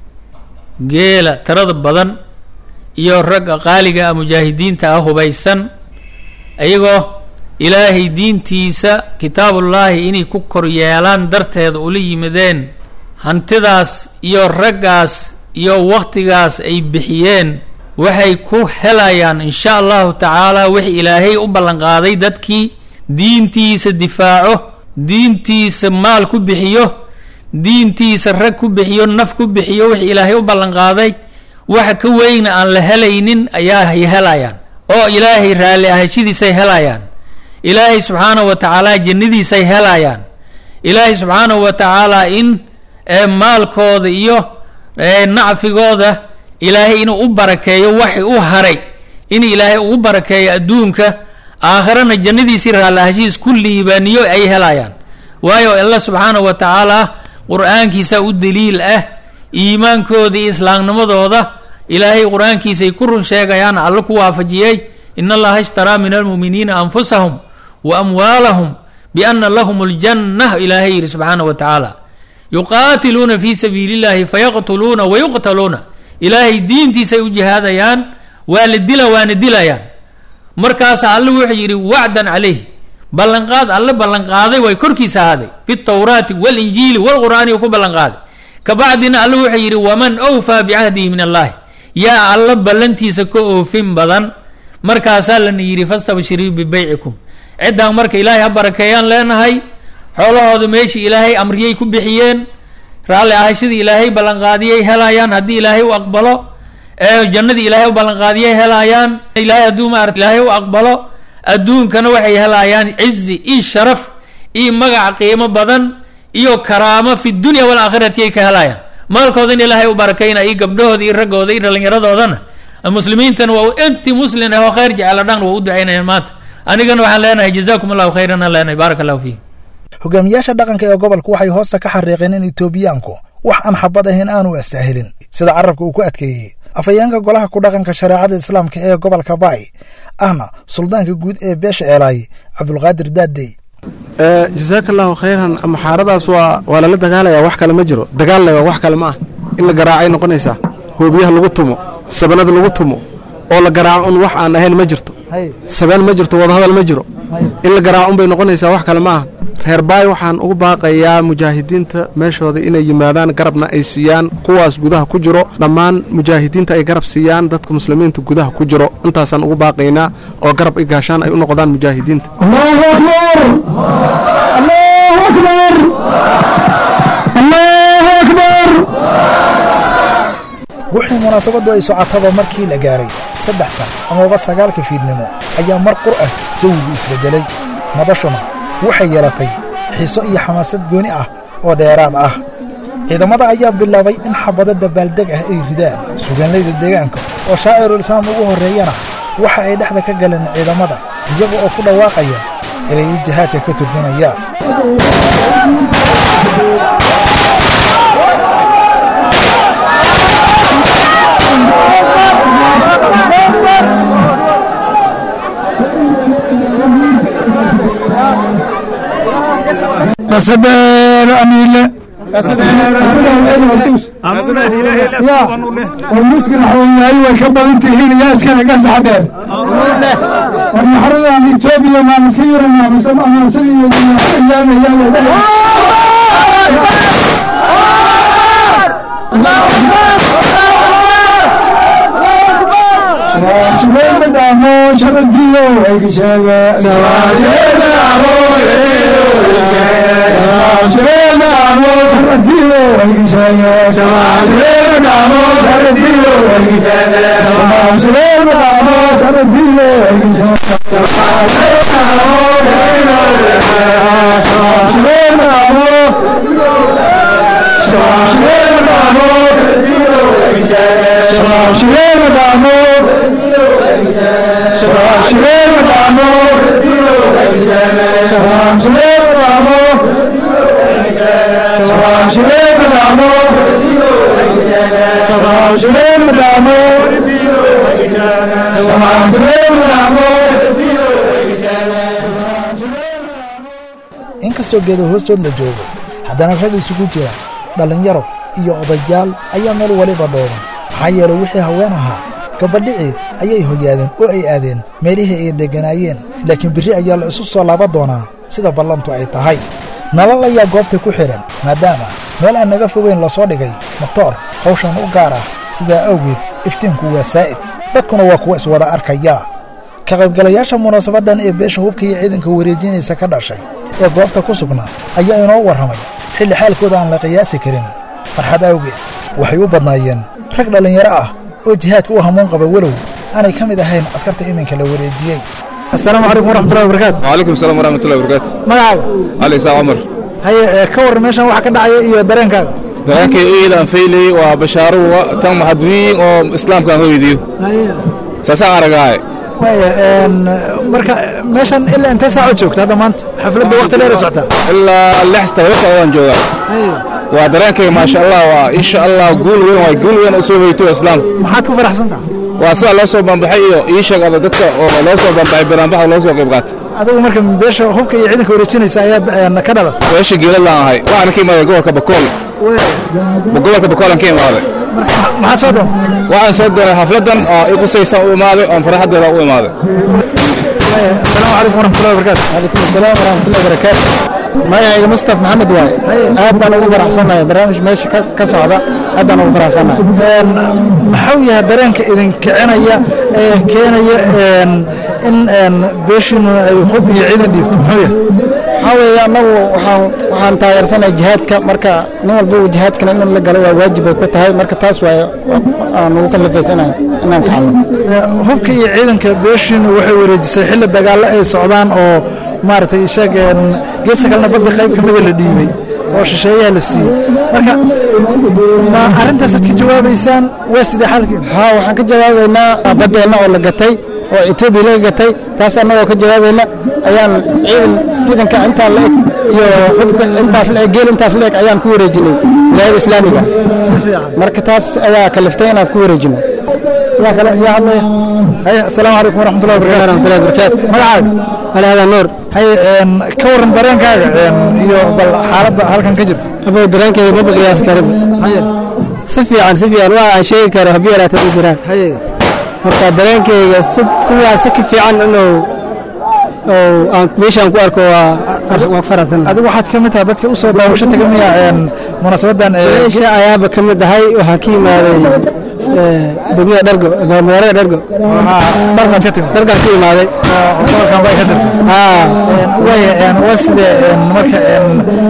geela tirada badan iyo ragga qaaliga ah mujaahidiinta ah hubaysan iyagoo ilaahay diintiisa kitaabullaahi inay ku kor yeelaan darteeda ula yimideen hantidaas iyo raggaas iyo wakhtigaas ay bixiyeen waxay ku helayaan insha allahu tacaala wix ilaahay u ballanqaaday dadkii diintiisa difaaco diintiisa maal ku bixiyo diintiisa rag ku bixiyo naf ku bixiyo wix ilaahay u ballanqaaday waxa ka weyna aan la helaynin ayaa helayaan oo ilaahay raalli ahashadiisay helayaan ilaahay subxaanahu wa tacaala jannadiisay helayaan ilaahay subxaanahu wa tacaala in maalkooda iyo nacfigooda ilaahay inuu u barakeeyo waxay u haray in ilaahay ugu barakeeyo adduunka aakhirana jannadiisii raallahashihiis ku liibaaniyo ay helayaan waayo alla subxaanahu wa tacaala qur-aankiisa u daliil ah iimaankooda iyo islaamnimadooda ilaahay qur-aankiisay ku run sheegayaan alle ku waafajiyey in allaha ishtaraa min almu'miniina anfusahum wa amwaalahum biana lahum اljanna ilaahay yidhi subxaanaه wa tacaala yuqaatiluuna fi sabiili اllahi fayaqtuluuna wayuqtaluuna ilaahay diintiisay u jihaadayaan waa la dila waana dilayaan markaasa alle wuxuu yidhi wacdan calayh ballanqaad alle ballanqaaday way korkiisa ahaaday fi tawraati walinjiili walqur'aani uu ku ballanqaaday kabacdina alle wuxuu yidhi waman awfaa bicahdihi min allahi yaa alla ballantiisa ka oofin badan markaasaa lana yidhi fastabshirii bibeycikum ciddaan marka ilaahay ha barakeeyaan leenahay xoolahooda meeshii ilaahay amriyay ku bixiyeen raalli ahashadii ilaahay ballanqaadiyay helayaan haddii ilaahay u aqbalo ee jannadii ilaahay u ballanqaadiyay helayaan ilaahay hadduu maarata ilaahay u aqbalo adduunkana waxay helayaan cizi iyo sharaf iyo magac qiimo badan iyo karaamo fi dunya walaakhirati ay ka helayaan maalkoodana ilaahay u barakayna iyo gabdhahooda iyo raggooda iyo dhallinyaradoodana muslimiintana waa inti muslin ah oo khayr jecela dhan waa u ducaynayaan maanta anigana waxaan leenahay jazakum allahu khayran aan leenahay baaraka allahu fiikum hogaamiyaasha dhaqanka ee gobolku waxay hoosta ka xariiqeen in etoobiyaanku wax aan xabad ahayn aanu astaahilin sida carabka uu ku adkeeyey afhayeenka golaha ku dhaqanka shareecada islaamka ee gobolka baay ahna suldaanka guud ee beesha eelaay cabdulqaadir daadey jasaaka allahu khayran maxaaradaas waa waa lala dagaalaya wax kale ma jiro dagaalna waa wax kale ma ah in la garaacay noqonaysaa hoobiyaha lagu tumo sabanada lagu tumo oo la garaaco un wax aan ahayn ma jirto sabeen ma jirto wadahadal ma jiro in la garaaco un bay noqonaysaa wax kale ma aha reer baay waxaan ugu baaqayaa mujaahidiinta meeshooda inay yimaadaan garabna ay siiyaan kuwaas gudaha ku jiro dhammaan mujaahidiinta ay garab siiyaan dadka muslimiinta gudaha ku jiro intaasaan ugu baaqaynaa oo garab i gaashaan ay u noqdaan mujaahidiinta wixii munaasabaddu ay socotaba markii la gaaray saddex san amaba sagaalka fiidnimo ayaa mar qur ah jawigu isbeddelay madashuna waxay yeelatay xiiso iyo xamaasad gooni ah oo dheeraad ah ciidamada ayaa bilaabay in xabado dabaaldeg ah ay ridaan sugaanlayda deegaanka oo shaacirul islaam ugu horreeyana waxa ay dhexda ka galeen ciidamada iyaga oo ku dhawaaqaya erayay jihaadka ka turjumaya kasabeel amiile warmuskil xawanyahay way ka badan tihiin yaa iskale gasaxadheer war maxradan etoobiya maan iska yaranaa mise amaansan iyo shabaashibeelma dhaamo sharadiyo ayga sheega inkastoo geeda hoostood la joogo haddana rag isugu jira dhallinyaro iyo odayaal ayaa meel waliba dhooban maxaa yeelay wixii haween ahaa gabadhicii ayay hoyaadeen oo ay aadeen meelihii ay degganaayeen laakiin birri ayaa la isu soo laaba doonaa sida ballantu ay tahay nalal ayaa goobta ku xidhan maadaama meel aan naga fogayn lasoo dhigay motoor hawshan u gaar ah sidaa awgeed iftiinku waa saa'id dadkuna waa kuwa iswada arkaya ka qaybgalayaasha munaasabaddan ee beesha hubka iyo ciidanka wareejinaysa ka dhashay ee goobta ku sugnaa ayaa inoo warramay xilli xaalkooda aan la qiyaasi karin farxad awgeed waxay u badnaayeen rag dhallinyaro ah oo jihaadka u hamuun qaba walow aanay ka mid ahayn askarta iminka la wareejiyey asalaamu calaykum waraxmatullahi wabarakaatu وعليكم السلام ورحمة الله وبركاته magacaaga علي ساعة عمر haye ee ka warran meeshan waxa ka dhacaya iyo dareenkaaga dareenkay iidan faylay waa bashaaro wa- tan maxadwiin oo islaamkan hoydiyo haye saasaan aragaaye waaya een, marka meeshan ilaa intee saaco joogta hadda maanta xafladda waqti dheer ay socotaa ilaa lix todoba socdaan joogaa haye waa dareenkayga maasha allah waa insha allah guul weyn waa guul weyn oo soo hoyto islaam maxaad ku faraxsan tahay waa sida loo soo bambaxay iyo ii sheeg ada dadka oo loo soo bambaxay banaanbaxa loo soo qayb qaatay adigu marka beesha hubka iyo ciidanka wareejinaysa ayaad een, ka dhalat beesha geeladaan ahay waxaana ka imaaday gobolka bakool gobolka bakoolan ka imaaday maxaad soo doon waxaan soo doonay xafladan oo i qusaysan u imaaday oon farxadeeda u imaaday asalaamu calaykum waraxmatullahi wabarakaatu calaykum asalaam waraxmatullahi wabarakaatu magacayga mustaf maxamed waaye aad baan ugu faraxsanahay barnaamij meesha ka- ka socda aad baan ugu faraxsanahay maxuu yahay dareenka idin kicinaya ee keenaya een, in een, beeshiinu ay hub iyo ciidan dhiibto muxuu yahay waxaa weeye annagu waxaan waxaan taageersanahay jihaadka marka nin walba jihaadkana in la galo waa waajib ay ku tahay marka taas waaye aan ugu kallifaysanay inaan kacno hubka iyo ciidanka beeshiinu waxay wareejisay xilli dagaallo ay socdaan oo maaragtay isaga een, geesta kalena badda qayb ka mida la dhiibay oo shisheeyaha la siiyey marka ma arrintaasaad ka jawaabaysaan waa sidee xalkeeda haa waxaan ka jawaabaynaa baddeenna oo la gatay oo etoobiya laga gatay taas annagoo ka jawaabayna ayaan ciidan ciidanka intaa la eg iyo xubka intaas la eg geel intaas la eg ayaan ku wareejinay wilaayada islaamiga si fiican marka taas ayaa kaliftay inaan ku wareejino yaa kale yaa hadlaya haye asalaamu calaykum waraxmatullahi wabarakaatu waraxmatullahi wabarakaatu magacaaga alhada nuur haye een, ka waran dareenkaaga een, iyo bal xaaladda halkan ka jirta abow dareenkayga maba qiyaas karin si fiican si fiican waa aan sheegi karo haddii yaraata u jiraan marka dareenkayga si sidaas si ka fiican inuu oo aan meeshaan ku arko waa waa faraxsan adigu waxaad ka mid tahay dadka u soo daawasho taga miya een, munaasabadan ee, meesha ayaaba ka mid ahay waxaan ka yimaaday ee, degmada dhargo magaalada dhargo dalkaad ka timid dhargaan ka imaaday gobolkan bay ka tirsan haa waaya een, waa sidee een, marka een,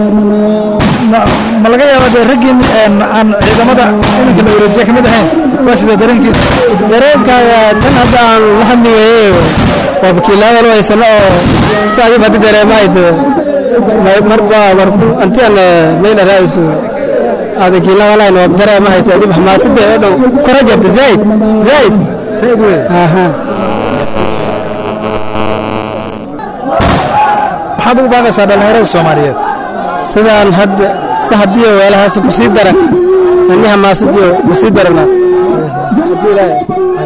ma ma laga yaabaa dee raggiin een, aan ciidamada iminka la wareejiya ka mid ahayn waa sidee dareenkiisa dareenkaaga tan hadda aan la hadli weeye waa wakiilada loo haysano oo si adiba hadda dareemahayd marba war anti aan meel raaisu aad wakiilada lahayn waa dareemahayd adiba xamaasada oo dhow kora jirta zaid zaid zaid wey aha maxaad ugu baaqaysaa dhallinyarada soomaaliyeed sidaan hadda si haddii weelahaas ku sii daran ani xamaasadii ku sii darana haddii ilaahay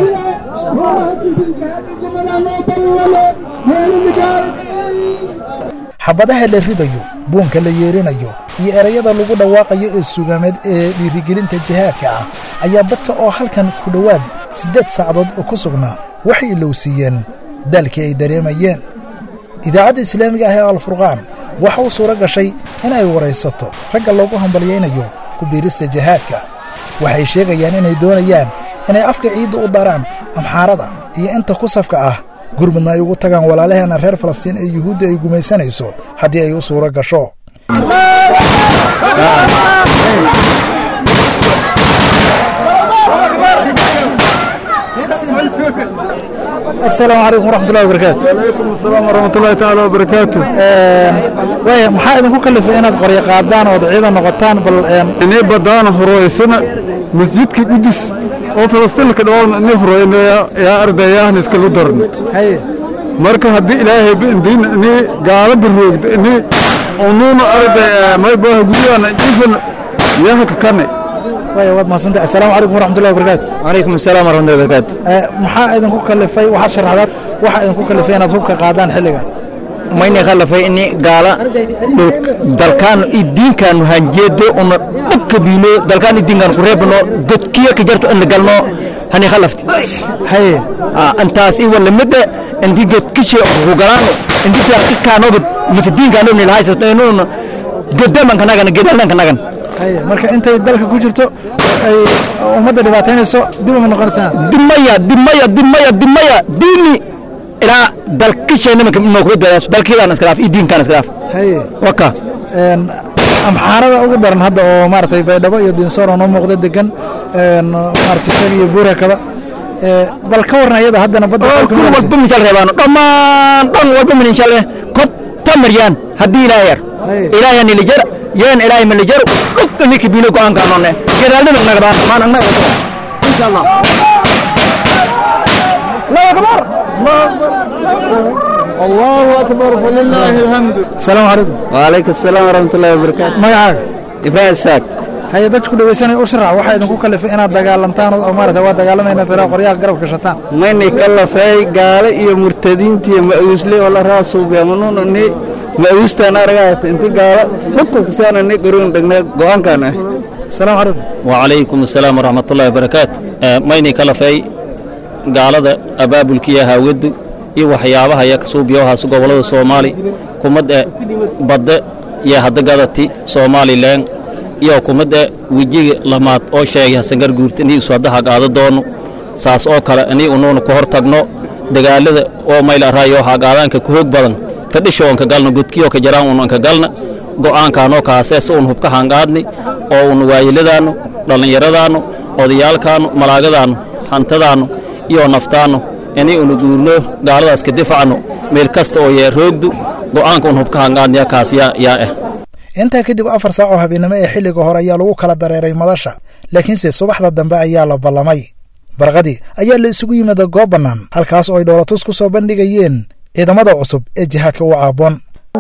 xabadaha la ridayo buunka la yeerinayo iyo erayada lagu dhawaaqayo ee sugaameed ee dhiirigelinta jihaadka ah ayaa dadka oo halkan ku dhowaad siddeed saacadood oo ku sugnaa waxay ilowsiiyeen daalkii ay dareemayeen idaacadda islaamiga ah ee alfurqaan waxa u suuro gashay in ay waraysato ragga loogu hambalyaynayo ku biirista jihaadka waxay sheegayaan inay doonayaan inay afka ciidda u daraan amxaarada iyo inta ku safka ah gurmudna ay ugu tagaan walaalaheena reer falastiin ee yuhuudda ay gumaysanayso haddii ay u suuro gasho asalaamu calaykum waraxmatullahi wabarakaatu calaykum asalaam waraxmatullahi tacaala wabarakaatu waaya maxaa idinku kalifay inaad qoryo qaadaan ood ciidan noqotaan bal inay badaan horoysana masjidka qudus oo falastiinka dhawaan inay horoyn yaa ardayahan iskalu daran marka haddii ilaahay biindiin inay gaala biroogda inay unuuna arday maybaha guryahan ifan yaha kakane waaya waad mahadsantahay asalaamu calaykum waraxmatullahi wabarakaatu calaykum asalaam waraxmatullahi wabarakaatu maxaa idinku kalifay waxaad sharaxdaad waxaa idinku kalifay inaad hubka qaadaan xilligan mayna khalafay ini gaala dalkaan i diinkaanu hanjeedo una dhabka biino dalkaan i diinkaan ku reebno godkiya ka jarto ina galno hani khalafti haye antaas i walamida inti godkishe ku galaano inti kaanoba mise diinkaano ni lahaysato inuuna godamanka nagan gedalnanka nagan haye marka intay dalka ku jirto ay ummadda dhibaataynayso dib uma noqonaysaa dimaya dimaya dimaya dimaya diini ilaa dalkishayna marka inoo kuba dadaas dalkeedaan iskalaaf iyo diinkaan iskalaaf haye waka amxaarada ugu daran hadda oo maaragtay baydhabo iyo diinsoor oo noo muuqda degan maaragtay shag iyo buura kaba bal ka warran ayada haddana badda kun walba misaal reebaano dhammaan dhan walba min insha allah kota maryaan haddii ilaahay yar ilaahay nilijar yeen ilaahay malijar dhug ninki biino go'aankaanone geraalnima nagdaan maan agna insha allah الله أكبر الله أكبر فلله الحمد السلام عليكم وعليكم السلام ورحمة الله وبركاته magacaaga ibraahim saak haye dadka ku dhegeysanaya u sharax waxaa idinku kalifay inaad dagaalantaan oo maarata waa dagaalamayna tira qoryaha garab gashataan maynay ka lafay gaale iyo murtadiintiiyo ma'uusle oo la raasuubeemanunani ma'uustaan aragaata inti gaalo dhulka kusaanani garoon dhagne go'aankaan ah asalaamu calaykum wacalaykum asalaam waraxmatullahi wabarakaatu maynay ka lafay gaalada abaabulkiiyo haawadu iyo waxyaabaha ya kasuubiyohaas gobollada soomaali kumadda badde iyo hadagadati somalilan iyo kumadda wejiga lamaad oo sheegay hasangar guurta inii isu hadda hagaado doono saas oo kale inii unuuna ku hor tagno dagaalada oo mayla raayo hagaadaanka ku hoog badan fadhisho onka galna gudkiyo ka jaraan un anka galna go'aankaanoo kaasees un hubka hangaadni oo un waayiladaannu dhallinyaradaannu odayaalkaannu malaagadaannu hantadaannu iyo naftaannu inii unu guurno gaaladaas ka difacno meel kasta oo yee roogdu go'aanka un hubka hangaadniya kaas yaa yaa ah intaa kadib afar saac oo habeennimo ee xilliga hore ayaa lagu kala dareeray madasha laakiinse subaxda dambe ayaa la ballamay barqadii ayaa la isugu yimida goob bannaan halkaas oo ay dhoolatus ku soo bandhigayeen ciidamada cusub ee jihaadka u caaboon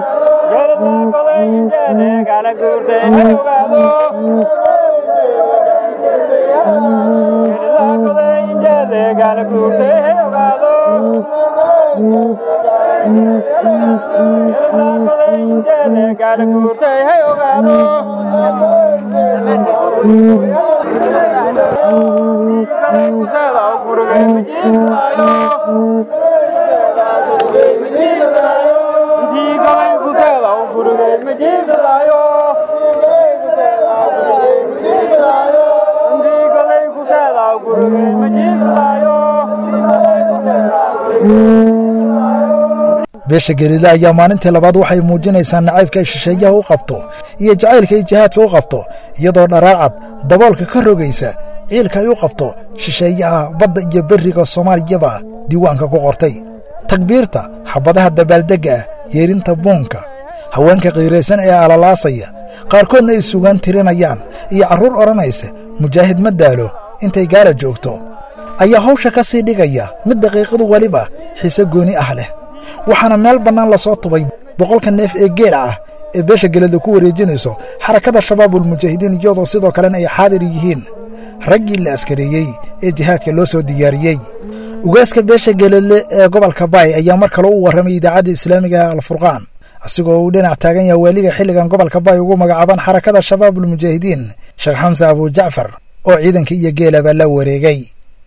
beesha geliile ayaa maalintii labaad waxay muujinaysaa nacaybka ay shisheeyaha u qabto iyo jacaylka ay jihaadka u qabto iyadoo dharaarcad daboolka ka rogaysa ciilka ay u qabto shisheeyaha badda iyo berriga soomaaliyaba diiwaanka ku qortay takbiirta xabadaha dabaaldegga ah yeerinta buunka haweenka qiiraysan ee alalaasaya qaarkoodna ay sugaan tirinayaan iyo carruur odhanaysa mujaahid ma daalo intay gaala joogto ayaa hawsha ka sii dhigaya mid daqiiqadu weliba xiise gooni ah leh waxaana meel bannaan lasoo tubay boqolka neef ee geela ah ee beesha gelada ku wareejinayso xarakada shabaabulmujaahidiin iyadoo sidoo kalena ay xaadir yihiin raggii la askareeyey ee jihaadka loo soo diyaariyey ugaaska beesha geladle ee gobolka baay ayaa mar kale u warramay idaacadda islaamiga alfurqaan asigoo uu dhinac taagan yaha waaliga xilligan gobolka baay ugu magacaaban xarakada shabaabulmujaahidiin sheekh xamse abujacfar oo ciidanka iyo geelaba la wareegay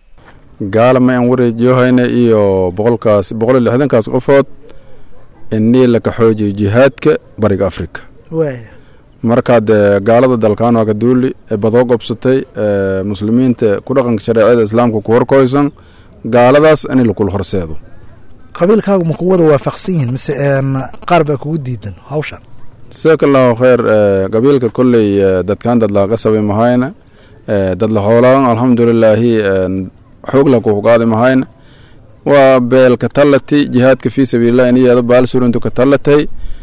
gaala ma aan wareejiyohayna iyo boqolkaas boqol iyo lixdankaas qofood inii laka xoojiyo jihaadka bariga afrika markaad gaalada dalkaan waa ka duuli ee badoo gobsatay muslimiinta ku dhaqanka shareecada islaamka ku horkoysan gaaladaas in lakula horseedo qabiilkaagu ma kuwada waafaqsan yihiin mise qaar baa kugu diidan hawshan jasaaka allahu khayr qabiilka kolley dadkaan dad laga sabay mahayna dad la hoolaan alxamdulilaahi xoog la kuhugaadi mahayna waa beelka tallati jihaadka fii sabiililah iniyeeda baal surintu ka tallatay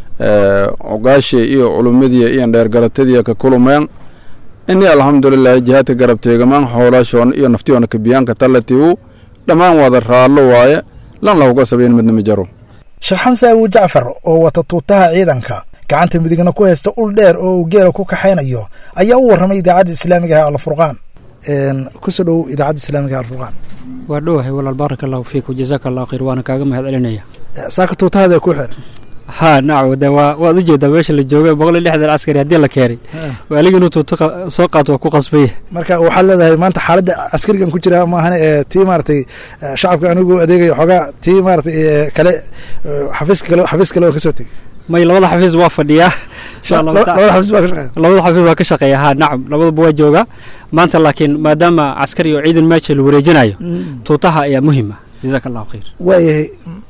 ogaashii iyo culumadii iyo dheergaratadii ka kulumeen ini alxamdulilaahi jihaadka garabteegamaan xoolaashoona iyo naftiyoona kabiyaanka tallatiwu dhammaan wada raallo waaye lan lahuga sabayn midna ma jaro sheekh xamse abu jacfar oo wata tuutaha ciidanka gacanta midigna ku haysta ul dheer oo uu geela ku kaxaynayo ayaa u warramay idaacadda islaamiga ah alfurqaan kusoo dhow idaacadda islaamiga alfurqaan waa dhowahay walaal baaraka allahu fiik wajazaaka allahu khayr waana kaaga mahad celinaya saaka tuutahaada ku xiran haa nacam de waa waad u jeedaa meesha la jooga boqol iyo lixdan askari haddii la keenay waaligii inuu tuuto soo qaato waa ku qasbaya marka waxaad leedahay maanta xaaladda askarigan ku jira maahane ee tii maaragtay shacabka anigu adeegayo xoogaa tii maaragtay kale xafiiska kale xafiis kale oo kasoo tegay may labada xafiis waa fadhiyaa insha allahu labada xafiis waa ka shaqeeya labada xafiis waa ka shaqeeya haa nacam labadaba waa joogaa maanta laakiin maadaama caskari oo ciidan meesha la wareejinayo tuutaha ayaa muhima jazaaka allahu khayr waayahay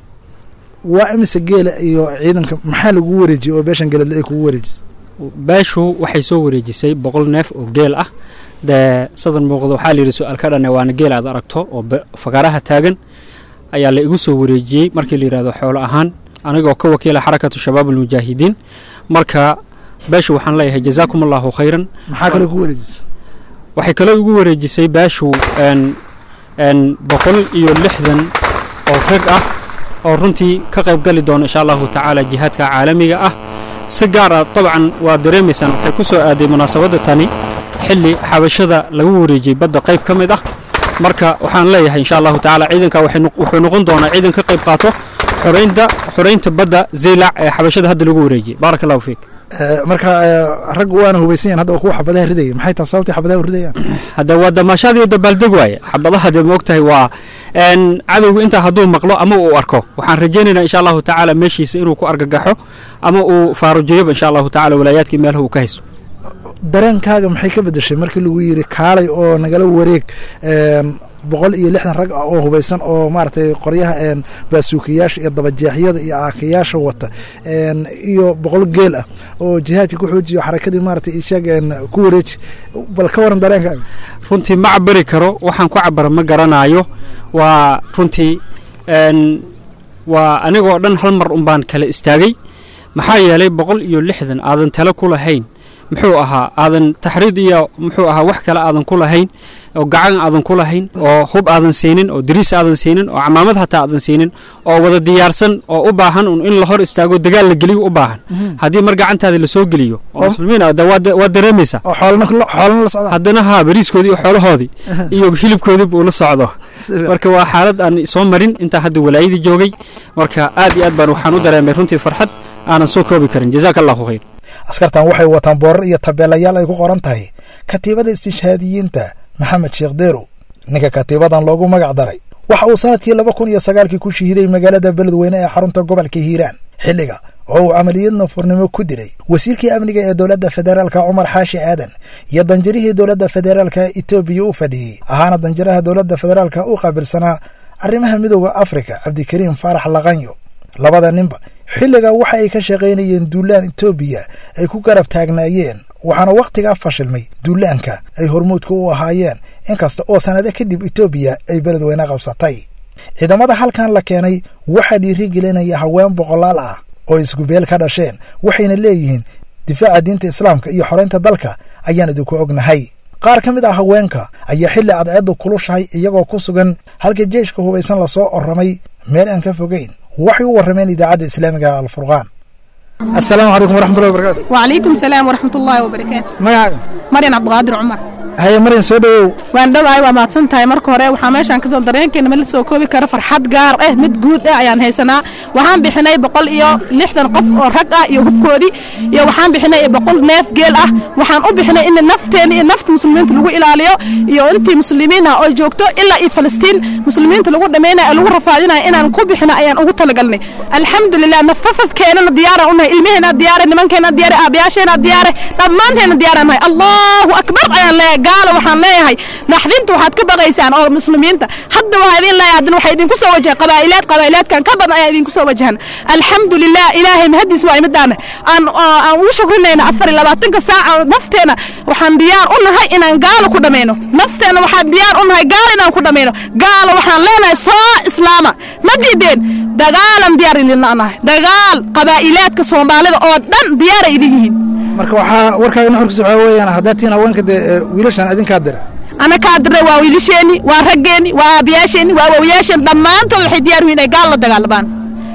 waa imise geela iyo ciidanka maxaa lagu wareejiyey oo beeshan geeladle ay kugu wareejisay beeshu waxay soo wareejisay boqol neef oo geel ah dee sadan muuqdo waxaa layidhi su-aal ka dhane waana geel aad aragto oo fagaaraha taagan ayaa la igu soo wareejiyey markii la yidhahdo xoolo ahaan anigoo ka wakiila xarakatu shabaab almujaahidiin marka beeshu waxaan leeyahay jazaakum allahu khayran maxaa kale ku wareejisay waxay kale igu wareejisay beeshu boqol iyo lixdan oo rag ah oo runtii ka qayb gali doona insha allahu tacaala jihaadka caalamiga ah si gaar ah dabcan waa dareemaysaan waxay ku soo aaday munaasabadda tani xilli xabashada lagu wareejiyey badda qayb ka mid ah marka waxaan leeyahay insha allahu tacaala ciidanka waxay noq- wuxuu noqon doonaa ciidan ka qayb qaato xoreynta xoreynta badda zeylac ee xabashada hadda lagu wareejiyey baaraka allahu fiik marka eh, raggu waana hubaysan yahin hadda waa kuwa xabadaha ridaya maxay tahay sababtay xabadaha u ridayaan hadda waa damaashaad iyo dabaaldeg waaye xabadaha dee ma ogtahay waa een, cadowgu intaa hadduu maqlo ama uu arko waxaan rajaynaynaa insha allahu tacaala meeshiisa inuu ku argagaxo ama uu faarujiyoba insha allahu tacaala walaayaadkii meelaha uu ka haysto dareenkaaga maxay ka bedeshay markii lagu yidhi kaalay oo nagala wareeg een, boqol iyo lixdan rag ah oo hubaysan oo maaragtay qoryaha een, baasuukayaasha iyo dabajeexyada iyo aakayaasha wata een, iyo boqol geel ah oo jihaadkii ku xoojiyo xarakadii maaragtay ishaag een, ku wareeji bal ka waran dareenkaaga runtii ma cabari karo waxaan ku cabara ma garanayo waa runtii een, waa anigoo dhan hal mar un baan kala istaagay maxaa yeelay boqol iyo lixdan aadan tale ku lahayn muxuu ahaa aadan taxriid iyo muxuu ahaa wax kale aadan ku lahayn oo gacan aadan ku lahayn oo hub aadan siinin oo dariis aadan siinin oo camaamad hataa aadan siinin oo wada diyaarsan oo u baahan un in la hor istaago dagaal la geliyo u baahan haddii mar gacantaada lasoo geliyo oo muslimiin ah, de waa de- waa dareemaysaa oo xoolana xoolana la socda haddana haa bariiskoodii iyo xoolahoodii iyo hilibkoodii buu la socdo marka waa xaalad aan soo marin intaa hadda walaayadii joogay marka aad iyo aad baan waxaan u dareemay runtii farxad aanan soo koobi karin jazaaka allahu khayr askartan waxay wataan boorar iyo tabeelayaal ay ku qoran tahay katiibada istishhaadiyiinta maxamed sheekh deerow ninka katiibadan loogu magac daray waxa uu sanadkii laba kun iyo sagaalkii ku shahiiday magaalada beledweyne ee xarunta gobolka hiiraan xilliga oo uu camaliyad nafurnimo ku dilay wasiirkii amniga ee dowladda federaalka cumar xaashi aadan iyo danjirihii dowladda federaalka etoobiya u fadhiyey ahaana danjiraha dowladda federaalka u qaabilsanaa arrimaha midooda afrika cabdikariim faarax laqanyo labada ninba xilligaa waxa ay ka shaqaynayeen duulaan etoobiya ay ku garab taagnaayeen waxaana wakhtigaa fashilmay duulaanka ay hormuudka u ahaayeen inkasta oo sannado kadib etoobiya ay beledweyne qabsatay ciidamada halkan la keenay waxaa dhiirigelinaya haween boqolaal ah oo isgubeel ka dhasheen waxayna leeyihiin difaaca diinta islaamka iyo xoraynta dalka ayaan idinku ognahay qaar ka mid ah haweenka ayaa xilli cadceeddu kulushahay iyagoo ku sugan halka jeeshka hubaysan lasoo oramay meel aan ka fogeyn waxay u warrameen idaacadda islaamiga alfurqaan asalaamu calaykum waraxmatullahi wabarakaatu وعليكم السلام ورحمة الله وبركاته magacaaga مريم عبد القادر عمر haye maryan soo dhowow waan dhowahay waa mahadsan tahay marka hore waxaa meeshaan kasoo dareenkeena ma la soo koobi karo farxad gaar ah mid guud ah ayaan haysanaa waxaan bixinay boqol iyo lixdan qof oo rag ah iyo hubkoodii iyo waxaan bixinay boqol neef geel ah waxaan u bixinay in nafteena iyo nafta muslimiinta lagu ilaaliyo iyo intii muslimiin ah oo joogto ilaa iyo falastiin muslimiinta lagu dhameynayo ee lagu rafaadinayo inaan ku bixino ayaan ugu talagalnay alxamdulilah nafafafkeenana diyaara unahay ilmaheena diyaare nimankeena diyaare aabayaasheena diyaare dhammaanteena diyaara nahay allahu akbar ayaan leeyahay gaalo waxaan leeyahay naxdinta waxaad ka baqaysaan oo muslimiinta hadda waxaa idin leeyahay haddana waxaa idinku soo wajahay qabaa'ilaad qabaa'ilaadkan ka badan ayaa idinku soo wajahan alxamdulilah ilaahay mahadiis waa imidaana aan oo aan ugu shukrinayna afar iyo labaatanka saaca oo nafteena waxaan diyaar u nahay inaan gaalo ku dhammayno nafteena waxaan diyaar u nahay gaalo inaan ku dhammayno gaalo waxaan leenahay soo islaama ma diideen dagaalan diyaar idinla nahay dagaal qabaa'ilaadka soomaalida oo dhan diyaaray idin yihiin marka waxaa warkaaga nuxurkiisa waxaa weeyaan haddaad tihiin haweenka dee ee, wiilashan idinkaa dira ana kaa dirnay waa wiilasheeni waa raggeeni waa aabayaasheeni waa awowayaasheen dhammaantood waxay diyaar yihiin inay gaal la dagaalamaan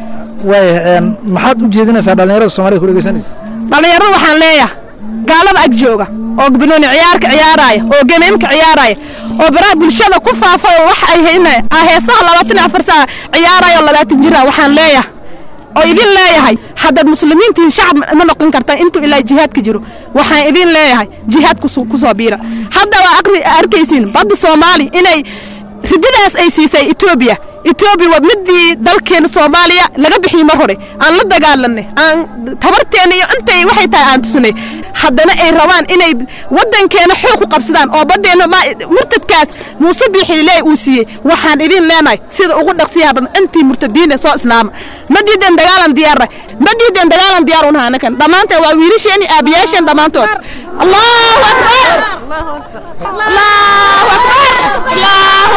waaya maxaad u jeedinaysaa dhallinyarada soomaalida ku dhegeysanaysa dhallinyarada waxaan leeyahay gaalada ag jooga oo banooni ciyaarka ciyaaraya oo gemeemka ciyaaraya oo baraha bulshada ku faafa oo wax ay haynaya ah heesaha labaatan iyo afar saaca ciyaaraya oo labaatan jira waxaan leeyahay oo idin leeyahay haddaad muslimiintiin shacab ma noqon kartaan intuu ilaa jihaadka jiro waxaan idin leeyahay jihaad kusu- kusoo biira hadda waa aqri arkaysiin badda soomaali inay rididaas ay siisay etoobiya etoobiya waa midii dalkeena soomaaliya laga bixiyey mar hore aan la dagaalanay aan tabarteena iyo intay waxay tahay aan tusinay haddana ay rabaan inay wadankeena xoog ku qabsadaan oo badeena ma murtadkaas muuse biixile uu siiyey waxaan idin leenahay sida ugu dhaqsiyaha badan intii murtadiina soo islaama ma diideen dagaalan diyaarna ma diideen dagaalan diyaar unaha anakan dhammaanteen waa wiilasheeni aabayaasheen dhammaantood allahu akbar allahu akbar allahu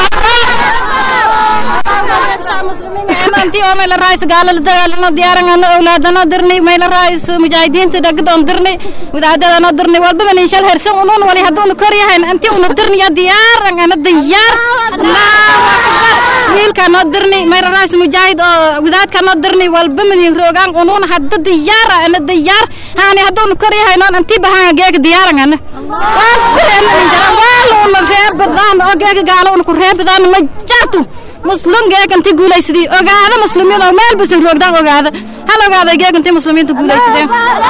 intii oo mayla raayis gaala la dagaalano diyaarangano awlaadano dirnay mayla raayis mujaahidiinta dhagdon dirnay wadaadadano dirnay walba man inshal hersan unun wali haduuna kor yahayn intii una dirnaya diyaar angana diyaar allahu akbar wiilkaa noo dirni mayraraas mujaahid oo gudaadkaa noo dirni walba madin roogaan unuuna hadda diyaara ana diyaar haani hadduunu koryahaynoon antii bahaan geega diyaarangana waaluuna reebadaan oo geega gaalo una ku reebadaan ma jartu muslim geega intii guulaysadii ogaada muslimiin oo meel basa roogdaan ogaada hal ogaada geega intii muslimiinta guulaysadeen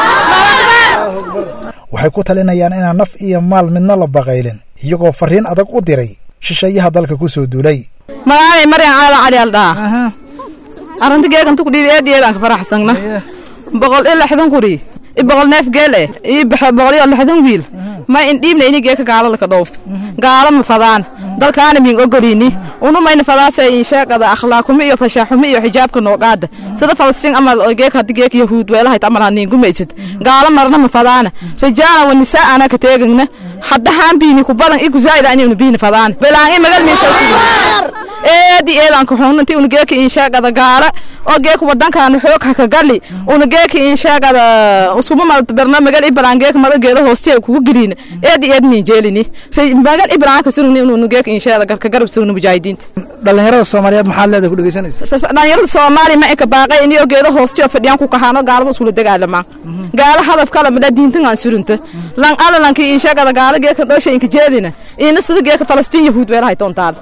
waxay ku talinayaan inaan naf iyo maal midna la baqaylin iyagoo farriin adag u diray shisheeyaha dalka ku soo duulay magaalay maryan caala cali aldhaa arrinta geegantu ku dhiibi eediyeedaan ka faraxsangna boqol iyo lixdan kuri i boqol neef geel eh ii baxe boqol iyo lixdan wiil ma in dhiibna ini geeka gaalo laka dhow gaalo ma fadaan dalkaana min ogolini unu mayna fadaasa in sheegada akhlaaquma iyo fashaaxuma iyo xijaabka noogaada sida falastiin amal oo geeka haddi geeka yahuud weelahayd amal haniin gumaysid gaalo marna ma fadaana rijaala wa nisaa ana ka teegagna hadda haan biini ku badan iku zaa'ida ani biini fadaan belaan i magal miisha eedi eedaan ka xunanti una geeka in sheegada gaala oo geeka wadankaana xoog haka gali una geeka in sheegada uskuma malta berna magal i balaan geeka mada geeda hoostiya kugu geliina eedi eed miin jeelini magal i balaan ka surugni unu geeka in sheegada ka garab sugna mujaahidiinta dhallinyarada soomaaliyeed maxaad leedahay ku dhegeysanaysa dhalinyarada soomaaliya ma eka baaqay inio geeda hoostiyo fadhiyaan ku kahaano gaalada iskula dagaalamaan gaala hadaf kale mada diintan aan surunta lan alalanki in sheegada gaala geeka dhoosha inka jeedina ina sida geeka falastiin yahuud weelahay toontaal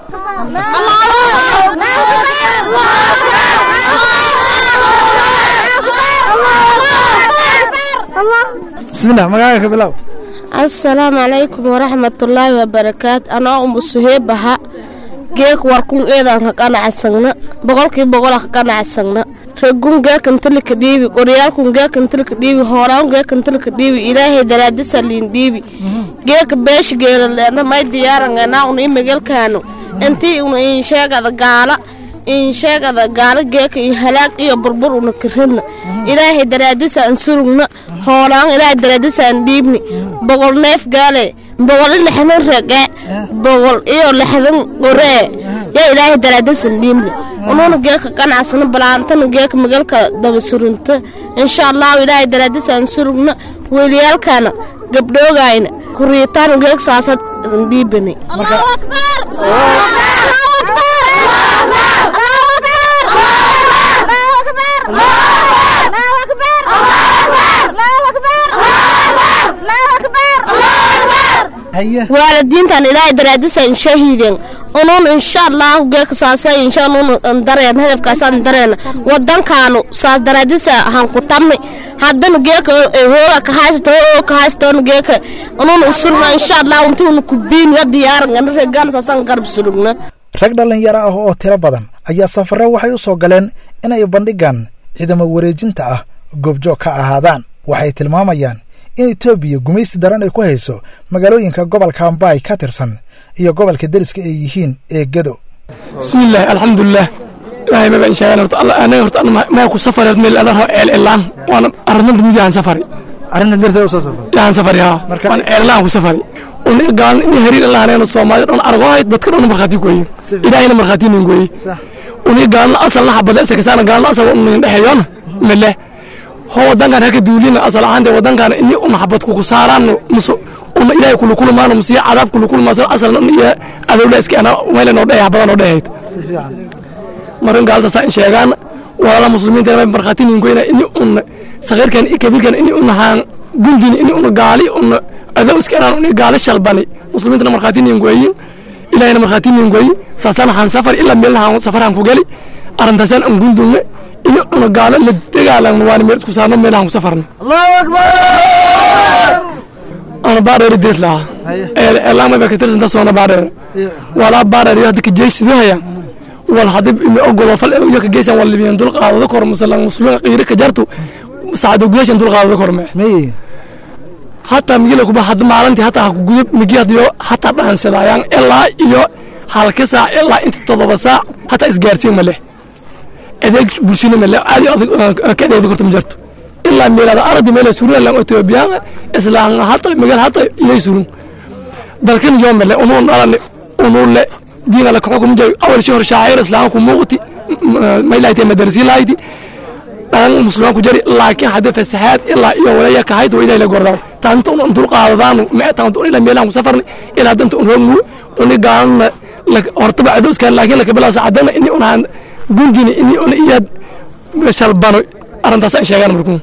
bismillah magaaga ka bilow assalaamu calaykum waraxmatullaahi wabarakaatu anoo umu suheebaha geek warkun eedan ka qanacsagna boqolkii boqola ka qanacsagna regun geekantilika dhiibi qoryaalkun geekantilika dhiibi hooraan geekantilika dhiibi ilaahay daraadisa liin dhiibi geeka beeshi geelaleena may diyaaranganaa una imagelkaanu intii una insheegada gaala insheegada gaala geeka iyo halaag iyo burbur una kiridna ilaahay daraadisa an surugna hoolaan ilaahay daraadisa an dhiibni boqol neef gaale boqol iyo lixdan rage boqol iyo lixdan qoree yaa ilaahay daraadisa an dhiibni unuuna geeka qanacsana balaantana geeka magalka daba surunta insha allahu ilaahay daraadisa an surugna weliyaalkana gabdhoogayna kuriitaana geeka saasad an dhiibani waalidiintan ilaahay daraadisan shahiiden unuun insha allahu geeka saasa insha unuun dareen hadafkaasaan dareena wadankaanu saas daraadisa hanku tamni haddana geeka hoola ka haysato oo ka haysato geeka unuun usurna insha allahu intii unu kubiin ya diyaaran gana reegaan saasaan garab surugna rag dhallinyaro ah oo tiro badan ayaa safarre waxay u soo galeen inay bandhigan ciidamo wareejinta ah goobjoog ka ahaadaan waxay tilmaamayaan in etoobiya gumaysi daran ay ku hayso magaalooyinka gobolka ambaay ka tirsan iyo gobolka deriska ay yihiin ee gedo bismillaah alxamdulilah ilaahay maba inshaaan horta alla anaga horta maa ku safareed meel ana rabo ceel cilaan waana arrimanta mid yahan safari arrintan darteed u soo safar yahan safari haa waan ceel cilaan ku safari una gaalan in hariir allah aneeno soomaali dhan argohay dadka dhan markhaati gooye ilaahayna markhaati nin gooye una gaalan asal la xabada isa kasaana gaalan asal unin dhexeeyona mele ho wadankan haka duulina asal ahaante wadankan ini una xabad kuku saaraan musu una ilaahay kulukulmaano musiya cadaab kulukulmaas asalna iyo adowla iska ana meela noo dheeya badan noo dheehayd marin gaalta saa in sheegaan walaala muslimiinta may markhaati nin goyna ini una sagiirkan iyo kabiirkan ini una haan gundini ini una gaali una adow iska anaan una gaali shalbani muslimiintana markhaati nin goyin ilaahayna markhaati nin goyi saasaan haan safar ilaa meelna safarhaan ku geli arrintaasaan an gundunne ini una gaalo la dagaalanno waana meel isku saarno meelahan ku safarno allahu akbar ana baadheeri dees lahaa eelaamay baa ka tirsanta soona baadheer walaa baadheer iyo hadda ka jeesidohaya wal hadib imi ogodo fal iyo ka geysan wal libiyan dul qaadada kor musalan muslimiin qiiri ka jartu saacado gudashan dul qaadada kor mee meye hataa migila kuba hadda maalintii hataa ha ku gudub migi hadiyo hataa dhaansadayaan ilaa iyo halka saac ilaa inta todoba saac hataa isgaarsiin ma leh adeeg bulshina ma leh aadi adag ka adeegda korta ma jarto ilaa meelada aradi meela surun lan etoobiyaan islaan hata magal hata ilay surun dalkan yoo mele unuu dhalane unuu le diina la kaxukum jay awal shahar shaacir islaan ku muuqti ma ilaaytay madarasi laaydi dhan muslimaan ku jari laakiin hadda fasahaad ilaa iyo walaya ka hayd ilaa la gordaa taanta un dul qaadadaanu ma taanta ilaa meelaan ku safarni ilaa danta un roognu uni gaalna horta bacdo iskaan laakiin laka bilaa saacadana ini unaan gundini ini una iyaad shalbano arrintaas aan sheegaan markuu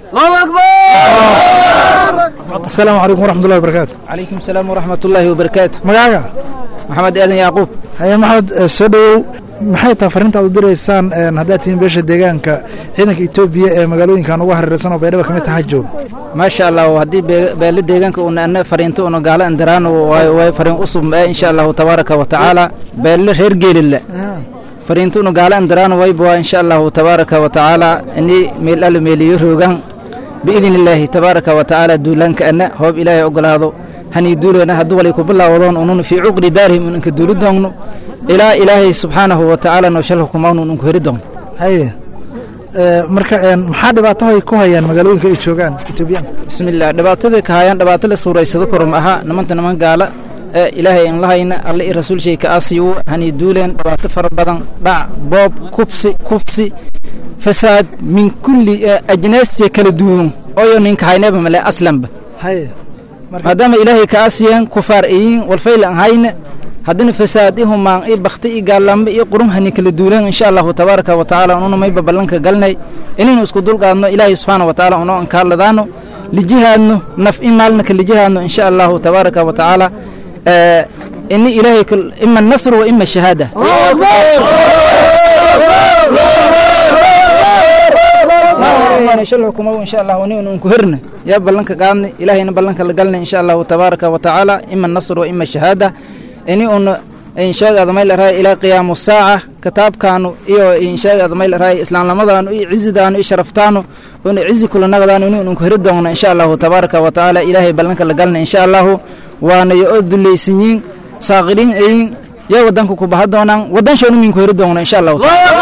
asalaamu calaykum waraxmatullahi wabarakaatu calaykum salaam waraxmatullaahi wabarakaatu magaaga maxamed aadan yacquub haye maxamed eh, soo dhowow maxay tahay fariinta aad u diraysaan een, haddaad tihiin beesha deegaanka ciidanka etoobiya ee magaalooyinkan uga hareeraysan oo baydhaba ka mid taha joog maasha allah haddii bee- beele deegaanka una ana fariinto una gaala andiraan way way fariin usub ee insha allahu tabaaraka wa tacaala beele reer geelidle fariinto una gaala andiraan wayba insha allahu tabaaraka wa tacaala ini meel alla meeliyo roogaan biidin illaahi tabaaraka wa tacaala duulaanka ana hoob ilaahay ogolaado hanii duuleena hadduu walay ku bilaawadoon unun fii cuqri daarihim unanka duuli doonno ilaa ilaahay subxaanahu wa tacaala noo shal hukumaan unanku heri doonno haye Eh, marka een, maxaa dhibaato ay ku hayaan magaalooyinka ay joogaan etoobiyaanka bismillaah dhibaatada ka hayaan dhibaato la suuraysado korom aha nimanta niman gaala ee ilaahay aan lahayna alle i rasuul shay ka aasiyu hani duuleen dhibaato fara badan dhac boob kubsi kufsi fasaad min kulli eh, ajnaastii kala duwan oyo ninka hayneba male aslanba haye maadaama ilaahay ka aasiyeen kufaar iyiin walfayla aan hayna haddana fasaad i humaan i bakti i gaallambe i qurun hani kala duuleen insha allahu tabaaraka wa tacaala ununa mayba ballanka galnay inaynu isku dulqaadno ilaahay subxaana wa tacaala unoo ankaarladaano lijihaadno naf i maalnaka lijihaadno insha allahu tabaaraka wa tacaala Eh, ini ilaahay kul- ima nasru wa ima shahaada shalhukumow insha allahu ni unku herna yaa ballanka qaadni ilaahayna ballanka la galna insha allahu tabaaraka wa tacaala ima nasr wa ima shahaada ini un inshaagaada may larahay ilaa qiyaamu saaca kitaabkaanu iyo inshaagaada may larahay islaamnimadaanu iyo cizidaanu iyo sharaftaanu una cizi kulanagadaanu ini unku heri doonna insha allahu tabaaraka wa tacaala ilaahay ballanka la galna insha allahu waana yo oo dulaysanyiin saaqiriin ayin yaa wadanka ku baha doonaan wadan shoonu minku heri doonna insha allahu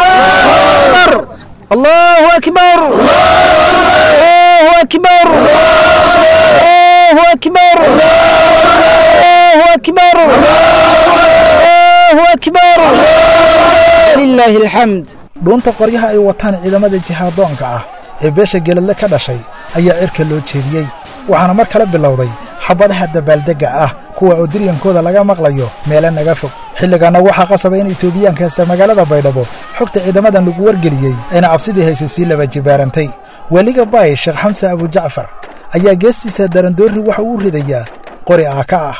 allahu akbar allahu akbar allahu akbar allahu akbar allahu akbar lilaahi alxamd dhuunta qoryaha ay wataan ciidamada jihaadoonka ah ee beesha geeladle ka dhashay ayaa cirka loo jeediyey waxaana mar kale bilowday xabadaha dabaaldegga ah kuwa oo diryankooda laga maqlayo meele naga fog xilligaana waxaa qasaba in etoobiyaanka haysta magaalada baydhabo xogta ciidamadan lagu wargeliyey ayna cabsidii haysay sii laba jibaarantay weliga baay sheekh xamse abujacfar ayaa geestiisa darandoorri waxa uu ridayaa qori aaka ah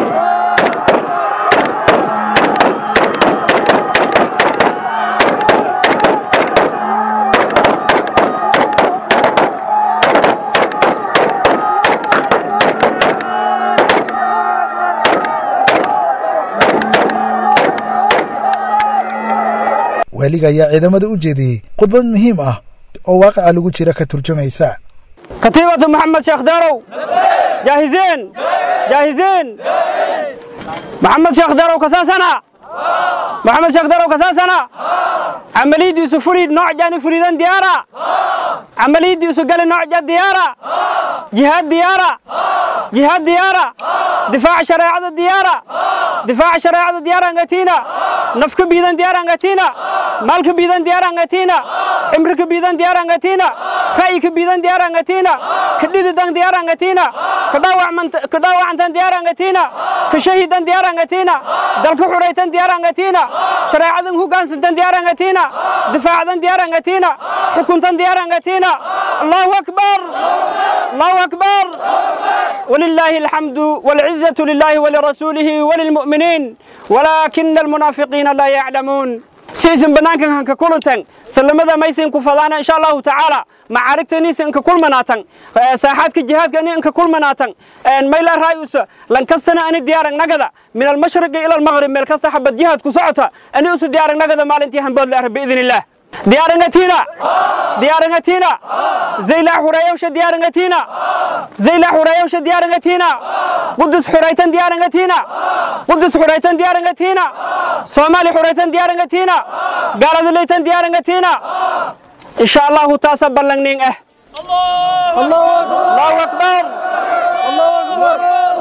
weliga ayaa ciidamada u jeediyey khudbad muhiim ah oo waaqica lagu jira ka turjumaysa كتيبة محمد شيخ دارو جاهزين جاهزين محمد شيخ دارو كساسنا محمد شيخ دارو كساسنا عملية يوسف فريد نوع جاني فريدان ديارة عملية يوسف قال نوع جاد ديارة جهاد ديارة جهاد ديارة دفاع شريعة الديارة دفاع شريعة الديارة انغتينا نفك بيدان ديارة انغتينا مالك بيدان ديارة انغتينا امرك بيدان ديارة انغتينا رأيك بيدان ديارة انغتينا كديد دان ديارة انغتينا كداوع من كداوع انتان ديارة انغتينا كشهيدان ديارة انغتينا دلك حريتان ديارة انغتينا شريعة هو كان سنتان ديارة انغتينا دفاع دان ديارة انغتينا حكومتان ديارة انغتينا الله أكبر الله أكبر ولله الحمد والعزة لله ولرسوله وللمؤمنين ولكن المنافقين لا يعلمون سيسن بنانك هنك كلنتن سلمدا ميسن كفدانا إن شاء الله تعالى معاركتني سن كل مناتن ساحات الجهاد كني إنك كل مناتن إن ميلا رايوس لن كستنا أنا ديار نجدا من المشرق إلى المغرب من كست حبة جهاد كسعتها أنا أس ديار نجدا مالنتي هم بدل بإذن الله ديار نتينا ديار نتينا زي لا حريوش ديار نتينا زي لا حريوش ديار نتينا قدس حريتن ديار نتينا قدس حريتن ديار نتينا صومالي حريتن ديار نتينا قارد ليتن ديار نتينا إن شاء الله تاسا بلغنين إيه الله أكبر الله أكبر الله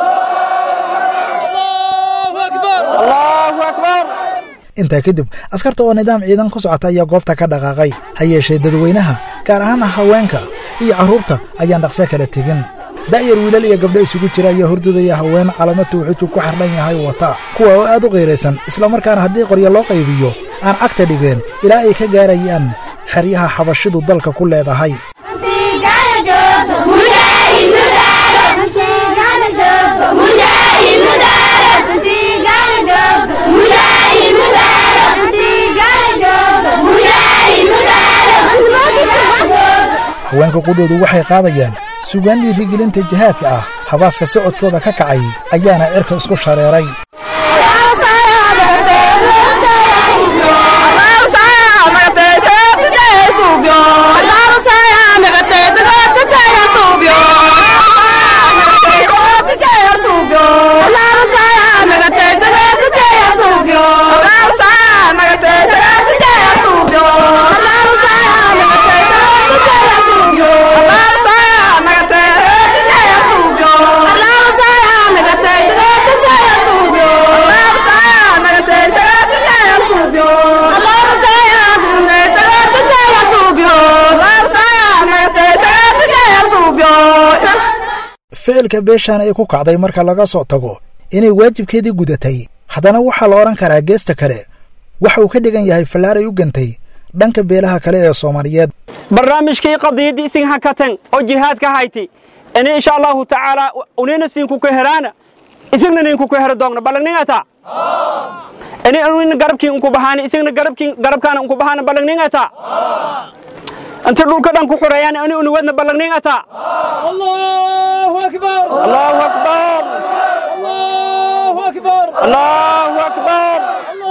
أكبر الله أكبر intaa kadib askarta oo nidaam ciidan ku socota ayaa goobta ka dhaqaaqay ha yeeshee dadweynaha gaar ahaan haweenka iyo carruurta ayaan dhaqso kala tegin da'yar wiilal iyo gabdho isugu jira ayaa hordudaya haween calamo tawxiidku ku xardhan yahay wata kuwa oo aad u qiiraysan islamarkaana haddii qoryo loo qaybiyo aan cagta dhigeen ilaa ay ka gaarayaan xeryaha xabashidu dalka ku leedahay haweenka qudhoodu waxay qaadayaan sugaan dhiirigelinta jihaadka ah habaaska socodkooda ka kacay ayaana cirka isku shareeray ficilka beeshaan ay ku kacday marka laga soo tago inay waajibkeedii gudatay haddana waxaa la odhan karaa geesta kale waxa uu ka dhigan yahay fallaaray u gantay dhanka beelaha kale ee soomaaliyeed barnaamijkii qadiidii isin hakatan oo jihaadka hayti ini insha allahu tacaala unina siinku ka heraana isigna ninku ka hera doogna ballaningata ini unina garabkii unku bahaani isigna garabkii garabkaana unku bahaana ballaningata inta dhulka dhan ku xureeyaan ini unuwadna ballaningata allahu akbar allahu akbar allahu akbar allahu akbar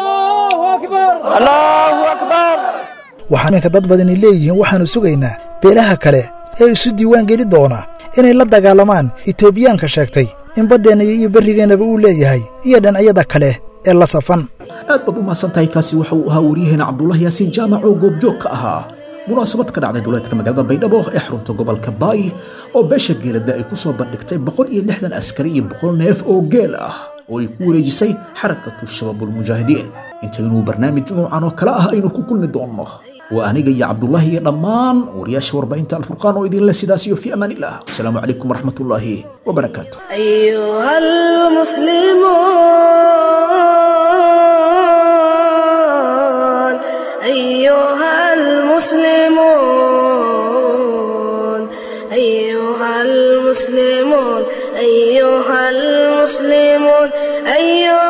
allahu akbar waxaa ninka dad badani leeyihiin waxaannu sugaynaa beelaha kale ee isu diiwaan geli doona inay la dagaalamaan etoobiyaanka sheegtay in baddeenna iyo berrigeennaba uu leeyahay iyo dhinacyada kale ee la safan aad baad u mahadsan tahay kaasi waxa uu ahaa waryaheena cabdulahi yaasiin jaamac oo goobjoog ka ahaa munaasabad ka dhacday duleedka magaalada baydhabo ee xarunta gobolka baay oo beesha geelada ay ku soo bandhigtay boqol iyo lixdan askari iyo boqol neef oo geel ah oo ay ku wareejisay xarakatu shabaabulmujaahidiin intaynuu barnaamij noocan oo kale ah aynu ku kulmi doonno waa aniga iyo cabdulahi iyo dhammaan wariyaasha warbaahinta alfurqaan oo idinle sidaas iyo fi amaan illah wasalaamu calaykum waraxmatullaahi wabarakaatu أيها المسلمون أيها المسلمون أيها المسلمون أيها المسلمون أيها